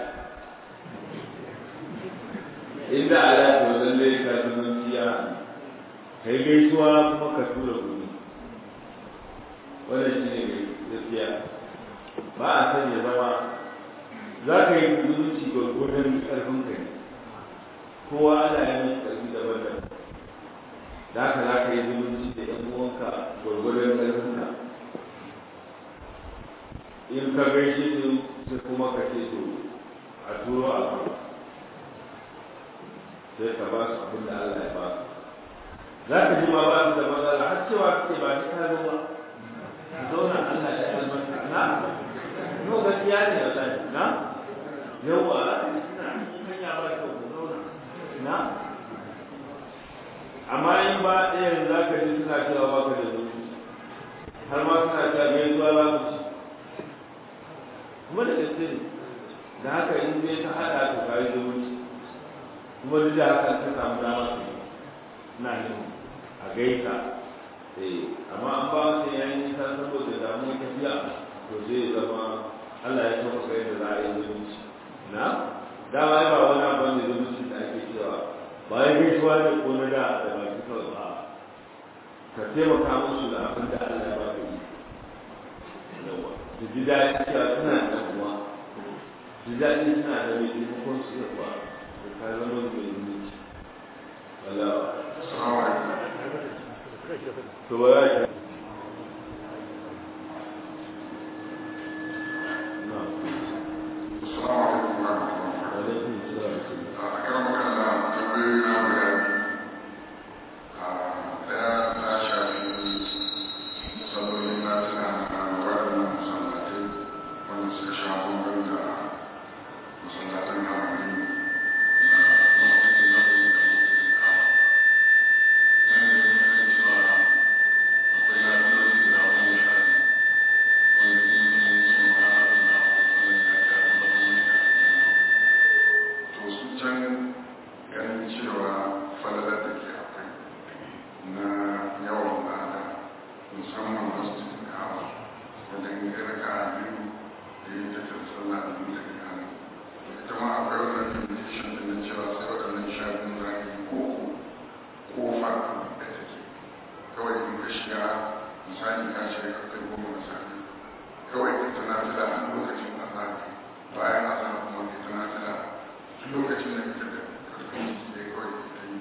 S1: inda alaƙa wajen da ya zumunci ya kai gaisuwa kuma ka tura kuɗi wannan shi ne gaskiya ba a san ya zama za ka yi zumunci gwargwadon ƙarfin ka ne kowa ana yi mai ƙarfi daban-daban da haka za ka yi zumunci da ‘yan uwanka gwargwadon ƙarfin ka in ka gaishe su sai kuma ka ce to a turo a kan sai ka ba su abin da Allah ya ba su za ka ji ma ba su da matsala har cewa kake ba shi ka zo ba zauna Allah ya albarka na no gaskiya ne wallahi har ma suna ta gaisuwa za mu ci kuma da gaske ne da haka in dai ta haɗa to ka yi zumunci kuma duk da haka ta samu dama su yi na yin a gaisa eh amma an ba su yayin nisa saboda damuwar tafiya to zai zama Allah ya kafa kai da za a yi zumunci na dama ya ba wani abu ne zumunci da ake cewa ba ya gaisuwa da ko na da da baki kawai ba ka taimaka musu da abin da Allah ya ba ka yi yawa su ji daɗi cewa suna da uwa su ji daɗi suna da mai taimakon su da uwa da ka zama da mai zumunci Allah
S3: Assalamu alaikum.
S1: to ba ya ce na
S3: Assalamu alaikum wa rahmatullahi.
S1: alaikum salam
S3: A kan magana tambayoyi na guda biyu. A ɗaya ta shafi sallolin na tuna na waɗannan masallatai wanda suka sha bambam da masallatan haramai na lokacin da lokacin da lokacin kama. Nan da yin kan cewa akwai lafiyoyi guda goma sha biyu wanda in mutum ya ce ma Allah wannan ya ga tabbatar mai da aljanna. to su can ganin cewa falalar da ke akwai na yawan lada musamman masjidin kawa wanda in ga raka a biyu da yin tafiyar sallah da nuna iyali to ita ma akwai wannan limitation da na cewa sai waɗannan sha biyu za ka yi koko kofa da take kawai in ka shiga misali ka shiga karfe goma na safe kawai ka tana fila a lokacin azhar bayan azhar kuma ka tana fila lokacin da kake da karfin jiki da kawai ita yi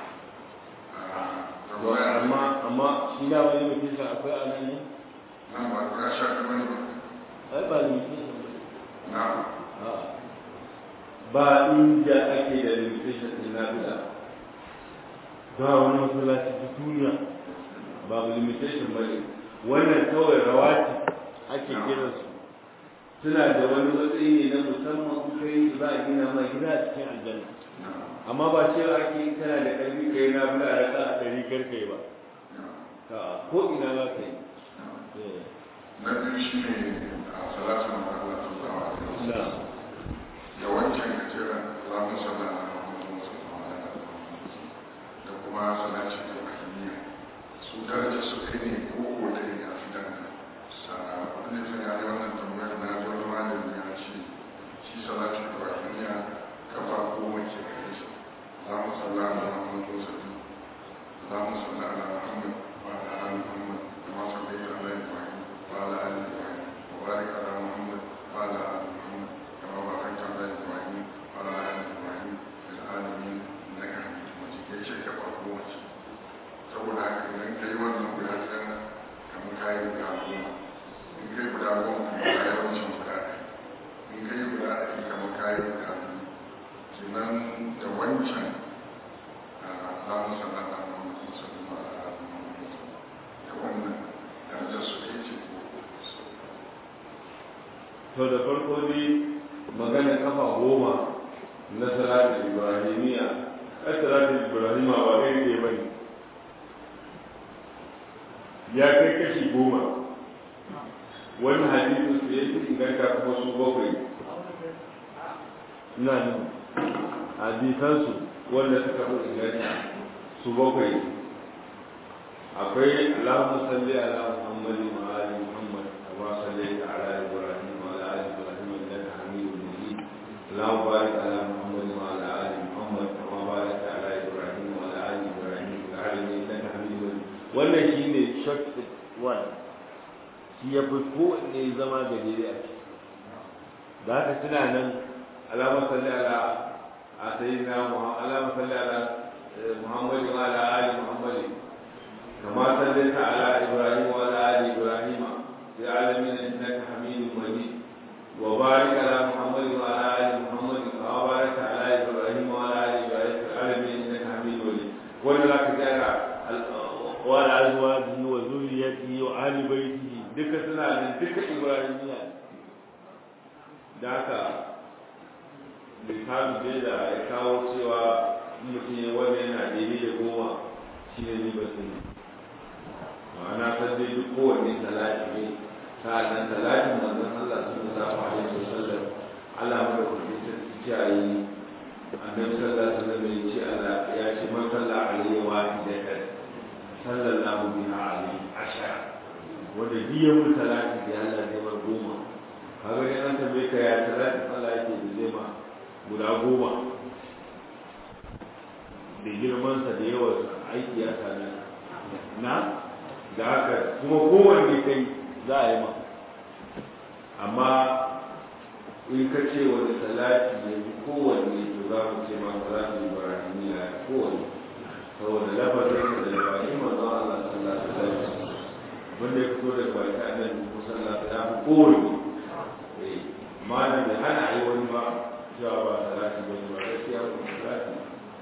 S3: a
S1: to amma amma shi da wani mutum sa akwai a nan ne
S3: nan ba guda sha biyu bane ba
S1: ai ba limitation ba
S3: na
S1: A'a. ba inda ake da limitation din lafiya ba wani masallaci ta duniya babu limitation ba ne wannan kawai rawati ake kiransu suna da wani matsayi ne na musamman in kai za a gina ma gida a cikin aljanna
S3: na
S1: amma ba cewa ake in kana da ƙarfi kai na bula a raka a ɗari karkai ba
S3: na
S1: ka ko ina za ka yi Eh.
S3: na biyu shi ne a salatu na Allah sallallahu alaihi wasallam
S1: na
S3: yawancin gajeren zamun sallah na Muhammadu sallallahu alaihi wasallam da kuma salati da bahimiyya su daraja su kai ne koko da ya fi dangane sa wani ne ya yi wannan tambayar na ji wani malami ya ce shi salati da bahimiyya kafa goma ke gare shi za mu sallah ala Muhammadu sallallahu za mu sallah ala Muhammad wa ala ali Muhammad kama sallaita ala Ibrahim wa ala ali Ibrahim wa barik ala Muhammad wa ala ali Muhammad كما باركت على ابراهيم وعلى ال ابراهيم في العالمين انك حميد مجيد ya ce ka farko wace saboda haka idan ka yi wannan guda ɗaya kamar ka yi guda goma in kai guda goma kamar ka yi wancan guda ɗaya in ka yi guda ɗaya kamar ka yi guda biyu kenan da wancan za mu sanar da Muhammad sallallahu alaihi wasallam da wannan darajar su ɗaya ce ko
S1: to da farko dai magana kafa goma na salatul ibrahimiya ai salatul ibrahima ba kai ke bane ya kai kashi goma wani hadisin su ya fi inganta kuma su bakwai ina nan hadisansu wanda suka fi inganta su bakwai akwai Allahumma salli ala Muhammadin wa ali Muhammad kama sallaita ala Ibrahim wa ala ali Ibrahim innaka Hamidum Majid Allahumma barik ala Muhammad wa ala ali Muhammad kama barakta ala Ibrahim wa ala ali Ibrahim fil alamin innaka Hamidum Majid wannan shine short one shi ya fi kowanne zama gajere a ciki da haka suna nan Allahumma salli ala a sayyidina Muhammad Allahumma salli ala Muhammad wa ala ali Muhammad كما صليت على ابراهيم وعلى ال ابراهيم في العالمين انك حميد مجيد وبارك على محمد وعلى ال محمد كما باركت على ابراهيم وعلى ال ابراهيم في العالمين انك حميد مجيد ولا كذلك وعلى ازواجه وذريته وآل بيته duka suna da duka ibrahimiya da haka littafi da ya kawo cewa mutum ya wanda yana daidai da goma shi ne ribar sun ma'ana san dai duk kowanne salati ne sa'annan salatin manzon Allah sallallahu alaihi wasallam Allah mu da kuma sarki kiyaye annabi sallallahu alaihi wasallam ya ce Allah ya ce man salla alaihi wa idatan sallallahu biha alaihi ashara wanda biya mun salati da Allah zai mar goma kaga dai an tambaye ka ya salati Allah yake da zai ma guda goma da girmansa da yawansa aiki ya same na da haka kuma kowanne kai za a yi ma amma in ka ce wani salati ne kowanne to za mu ce ma salati ibrahimiya ya kowanne saboda lafazin da lafazin manzon Allah sallallahu alaihi wasallam wanda ya fito daga baki annabi musalla ya fi kowanne eh malam bai hana a yi wani ba cewa ba salati ba ne ba gaskiya ba salati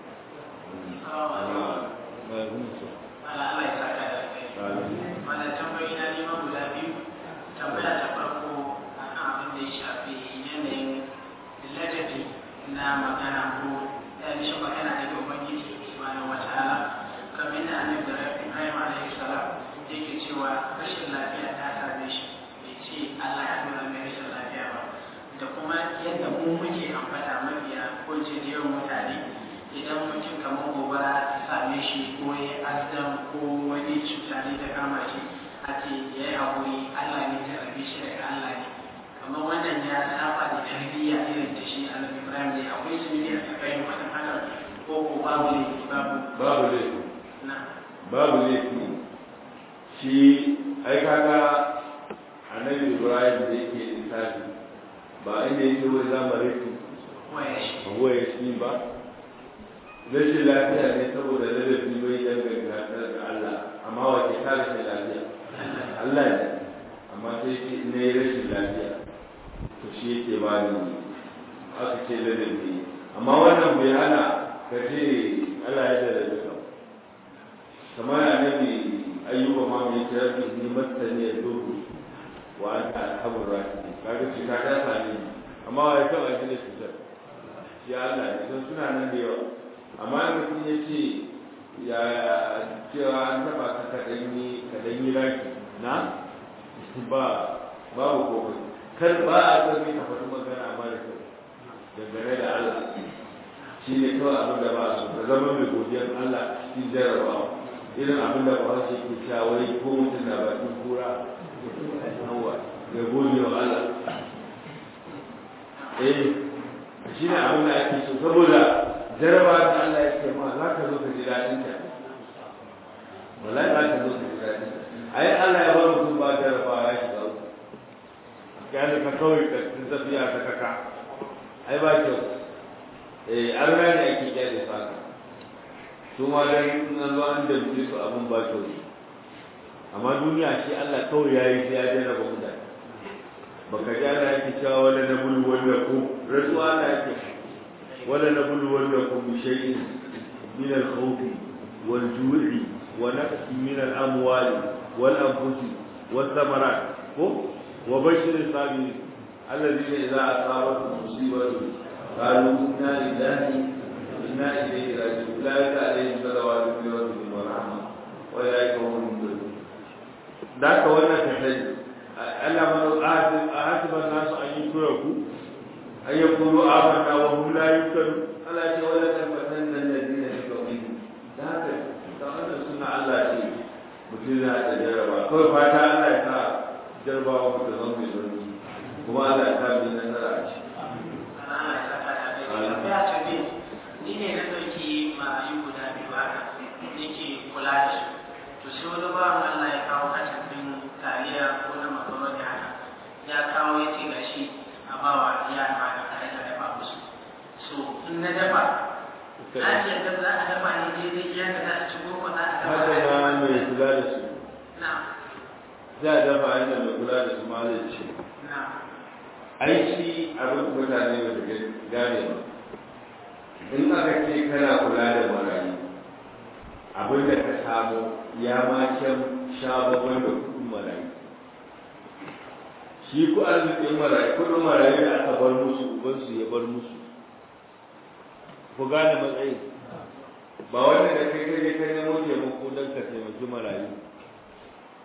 S4: Allah ya saka da kai. Mana tambayi na neman guda biyu. Tambaya ta farko akan abin da ya shafi yanayin ladabi na magana ko yanishin magana daga Ubangiji subhanahu wa ta'ala. Kamar da annabi da Ibrahim alaihi salam yake cewa rashin lafiya ta same shi bai ce Allah ya nuna mai rashin lafiya ba. Da kuma yadda mu muke ambata mabiya ko ce da yawan mutane idan mutum kamar gobara ta same shi ko ya azam ko wani cuta ne ta kama shi a ce ya yi haƙuri Allah ne ta rabe shi daga Allah ne kamar wannan ya saba da tarbiyya irin ta shi annabi Ibrahim ne akwai su ne a tsakanin wannan hakan ko ko babu ne babu
S1: babu laifi
S4: na
S1: babu laifi shi ai kaga annabi ibrahim da yake lissafi ba inda yake wai zamarin
S4: waya shi
S1: abuwa ya shi ba rashin lafiya ne saboda ladabi bai danganta da Allah amma wace ta rashin lafiya Allah ne amma sai ce ne rashin lafiya to shi yake ba ni aka ce ladabi amma wannan bai hana ka ce Allah ya da ladabi kamar annabi ayyuba ma mai ce rabbi ni masani ya dubu wa anta alhamur rahim kaga shi ka ta sani amma wai kawai shi ne cutar shi Allah ne don suna nan da yawa amma mutum ya ce ya cewa an taba ka kaɗan yi kaɗan yi raki na ba babu komai kar ba a san ka faɗi magana amma da kyau dangane da Allah shi ne kawai abin da ba su ka zama mai godiyar Allah cikin jarabawa irin abin da ba shi ke shawari ko mutum na bakin kura hawa ya gode wa Allah eh shi ne abin da ake so saboda jaraba da Allah ya ce ma za ka zo ka ji daɗin ta wallahi za ka zo ka ji daɗin ta ai Allah ya bar mutum ba jaraba ya shiga uku ya ka kawai ka tafiya ta kaka ai ba kyau eh an rana ake kyale faka su ma dan nan zo an damce su abin ba kyau amma duniya shi Allah kawai yayi sai ya jarraba mutane baka ji ana yake cewa wala na bulu wanda ku rasuwa ana yake wala na bulu wanda ku bi shay'in min al-khawfi wal ju'i wa naqsi min al-amwali wal anfusi was thamarat ko wa bashir as-sabirin alladhina idza asabatuhum musibatun qalu inna lillahi wa inna ilayhi raji'un ulaika alayhim salawatu min rabbihim wa rahmah wa ulaika hum muhtadun da ka wannan kasai Allah mana ahasiban nasu an yi tura ku an yi kuru amanna wa hum la yuktadu Allah ce wala tabatan nan da dina shi kawai da haka kamar da suna Allah ce mutum na da jarraba kawai fata Allah ya sa jarrabawa mutum zan mai zurfi kuma Allah ya sa mai nasara a ci.
S4: Allah ya saka da kai tambaya ta biyu ni ne na ɗauki marayu guda biyu haka nake kula da su to sai wani bawan Allah ya kawo kasafin taliya ko na makaroni haka ya kawo ya ce gashi a bawa yara haka tare da dafa musu so in na dafa na ce da za a dafa ne daidai ya ga za a ci ko za a dafa
S1: Haka ma mai kula da su
S4: na
S1: za a dafa inda mai kula da su ma zai ce.
S4: na
S1: Aiki abin mutane ba su gane ba. In aka ce kana kula da marayu abin da ka samu ya ma can sha babban da kudin marayu shi ku arzikin marayu kudin marayu da aka bar musu ubansu ya bar musu ku gane matsayin ba wanda da kai kai ka nemo taimako don ka taimaki marayu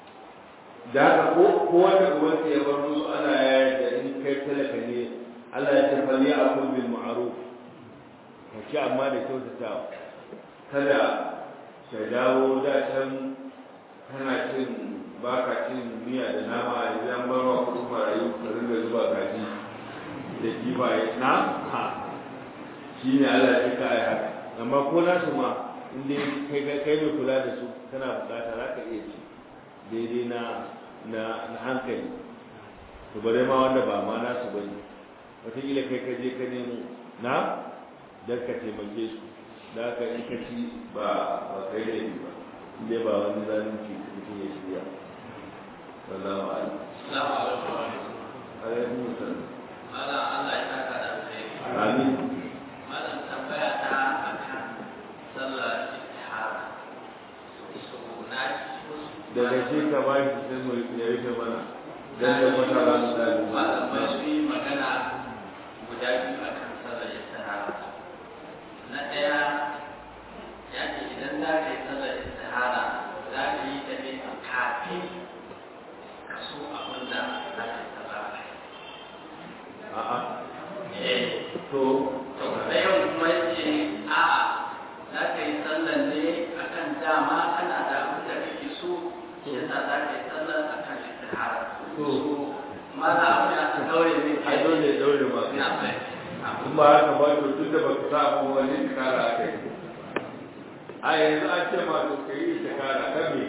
S1: da haka ko ko wanda ubansa ya bar musu ana yayar da in kai talaka ne Allah ya ce fali akul bil ma'ruf ka ci amma da kyautatawa kada ka dawo da can kana cin baka cin miya da nama idan bar wa kuɗin marayu ka ringa zuba gaji da kifaye na ha shi ne Allah ya ka ai haka amma ko nasu ma in dai kai kai mai kula da su kana bukata za ka iya ci daidai na na na hankali to bare ma wanda ba ma nasu bane wataƙila kai ka je ka nemo na don ka taimake su da haka in ka ci ba ba kai da ba in dai ba wani zalunci mutum ya shirya wallahu a'lam
S5: Assalamu alaikum.
S1: alaikum assalam
S5: Malam Allah ya saka da alheri.
S1: amin
S5: Malam tambaya ta akan sallar istihara. So na ji wasu
S1: daga shi ka ba shi sai mu ya rufe mana dan da wata ran da
S5: malamai su yi magana guda biyu akan sallar istihara. Na ɗaya ya ce idan za ka yi sallar istihara za ka yi ta ne kafin ka so abin da za ka yi sallar a kai.
S1: a'a
S5: Eh,
S1: to
S5: to da yau kuma ce a za ka yi sallar ne akan dama kana da abin da kake so shi yasa za ka yi sallar akan istihara
S1: To.
S5: ma za a wani aka daure ne
S1: ai dole dole ma
S5: na sai
S1: in ba haka ba to tun da baka sa abu wani tikara a kai a yanzu an ce ma to kai tikara kan me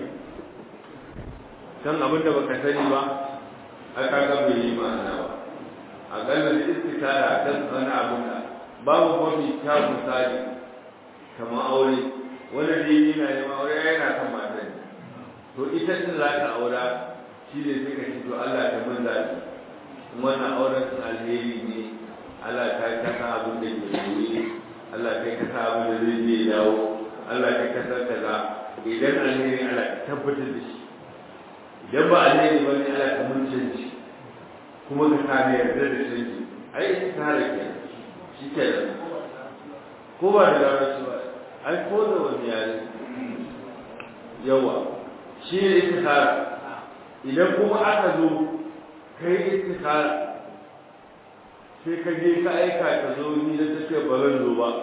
S1: kan abin da baka sani ba a kaga bai yi ma'ana ba a ganin istikara kan wani abin da babu mafi kyawun misali kamar aure wanda ne yana neman aure yana kan mata ne to ita din za ka aura shi ne sai ka ce to Allah ta mun zaɓi wannan auren sun alheri ne Allah ta yi kasa abin da ke koyi Allah ta yi kasa abin da zai je dawo Allah ta yi kasa kaza idan alheri Allah ta tabbatar da shi idan ba alheri ba ne Allah ta mun canji kuma ka kame yarda da canji ai ita ta hada ke shi ke da ko ba da larabci ba ai ko da wani yare yawa shi ne istikhara idan kuma aka zo kai istikhara sai ka je ka aika ka zo ni da take ba zan zo ba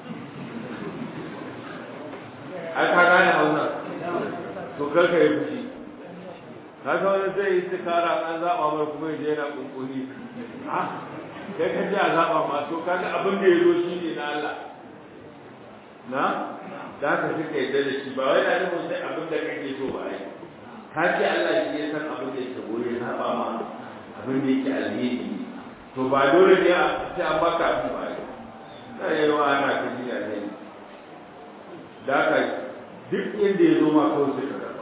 S1: ai ka gane hausa to kar ka yi fushi ka ga wani zai yi istikhara an zaba mar kuma ya je yana kunkuni ha kai ka ji a zaba ma to kaga abin da ya zo shi ne na Allah na da ka fi ka yadda da shi ba wai na nufin sai abin da kake so ba ai ka ce Allah shi ya san abin da yake goye na ba ma abin da yake alheri to ba dole ne a sai an baka abin ba ai na yi wa ana ka ji a ne da ka duk inda ya zo ma kawai sai ka karɓa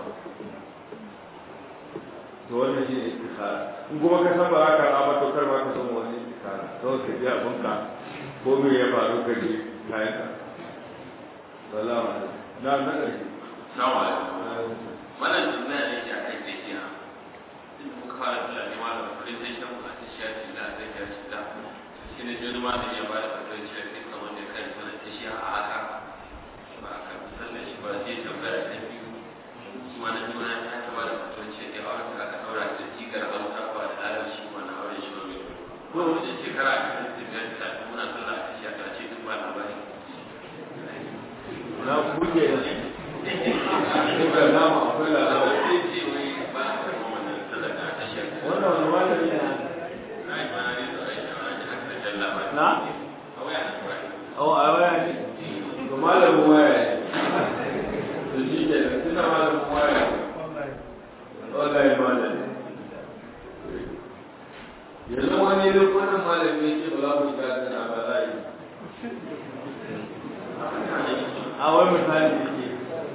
S1: to wannan shi ne istikhara in kuma ka san ba za ka raba to kar ba ka san wani istikhara kawai ka ji abinka ko me ya faru ka je kayan ka salamu alaikum na na ƙarshe
S5: Assalamu alaikum. Wannan tambaya ne ke a kai tsaye kenan. Inda muka fara tunani ma da presentation mu a ta shi ake da zai ga shi da. Shi ne jini ma da ya ba da fatan cewa kai kamar da kai sana ta shi a haka. Ba a kan sannan shi ba sai tambaya ta biyu. Shi ma na biyu na ta ta ba da fatan cewa kai auren da aka daura da jigar hausa ba da larabci ba na auren shi ba mai. Ko wajen shekara a kan biyar ta muna sallah a ta shi a ce duk ba labari.
S1: na kuke da kuka nama akwai labari
S5: Sai ce wai ba a kan wannan sallah da ta shi a
S1: wannan wani malami ne na oh a waya ne to malamin waya ne to shi ke da tuna malamin waya ne wallahi malami yanzu wani lokutan malami ya ce ba za mu shiga suna ba za yi a wai misali yake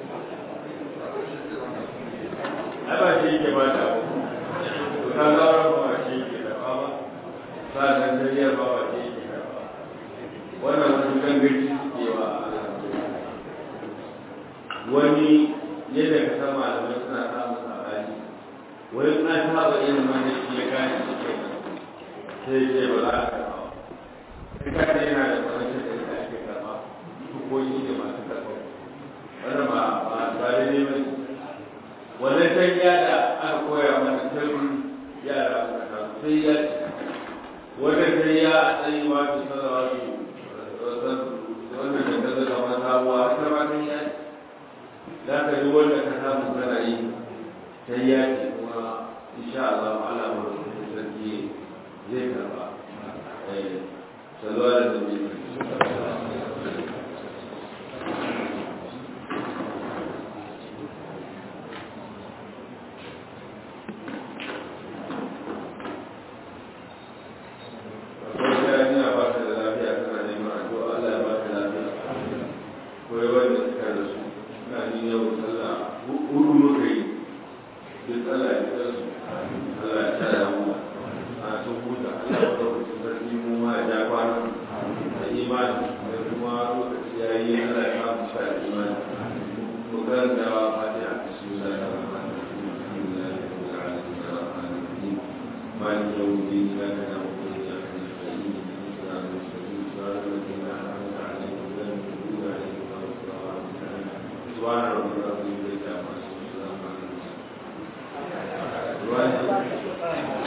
S1: ai ba shi yake ba ta to ka zaura ba ba shi yake da ba ba sa'an jariyar ba ba shi yake da ba wannan wasu gangaci suke wa wani yadda ka san malamai suna samun sabani wani an saba yin wani shi ya gane shi ke sai ce ba za a karɓa ba kai ka ce yana da wani shi da ake karɓa hukoki da masu karɓa wannan ba ba ba daidai ba ne wannan tanya da aka koya mana sai ya wanda sai ya tsayi ma ta sanawa su wanda da ka zaga ma sabuwa ita ma sai ya za ka ji wanda ka samu kana yi sai ya ce kuma insha Allah ala ma sarki zai karba eh salwa da nabi Right.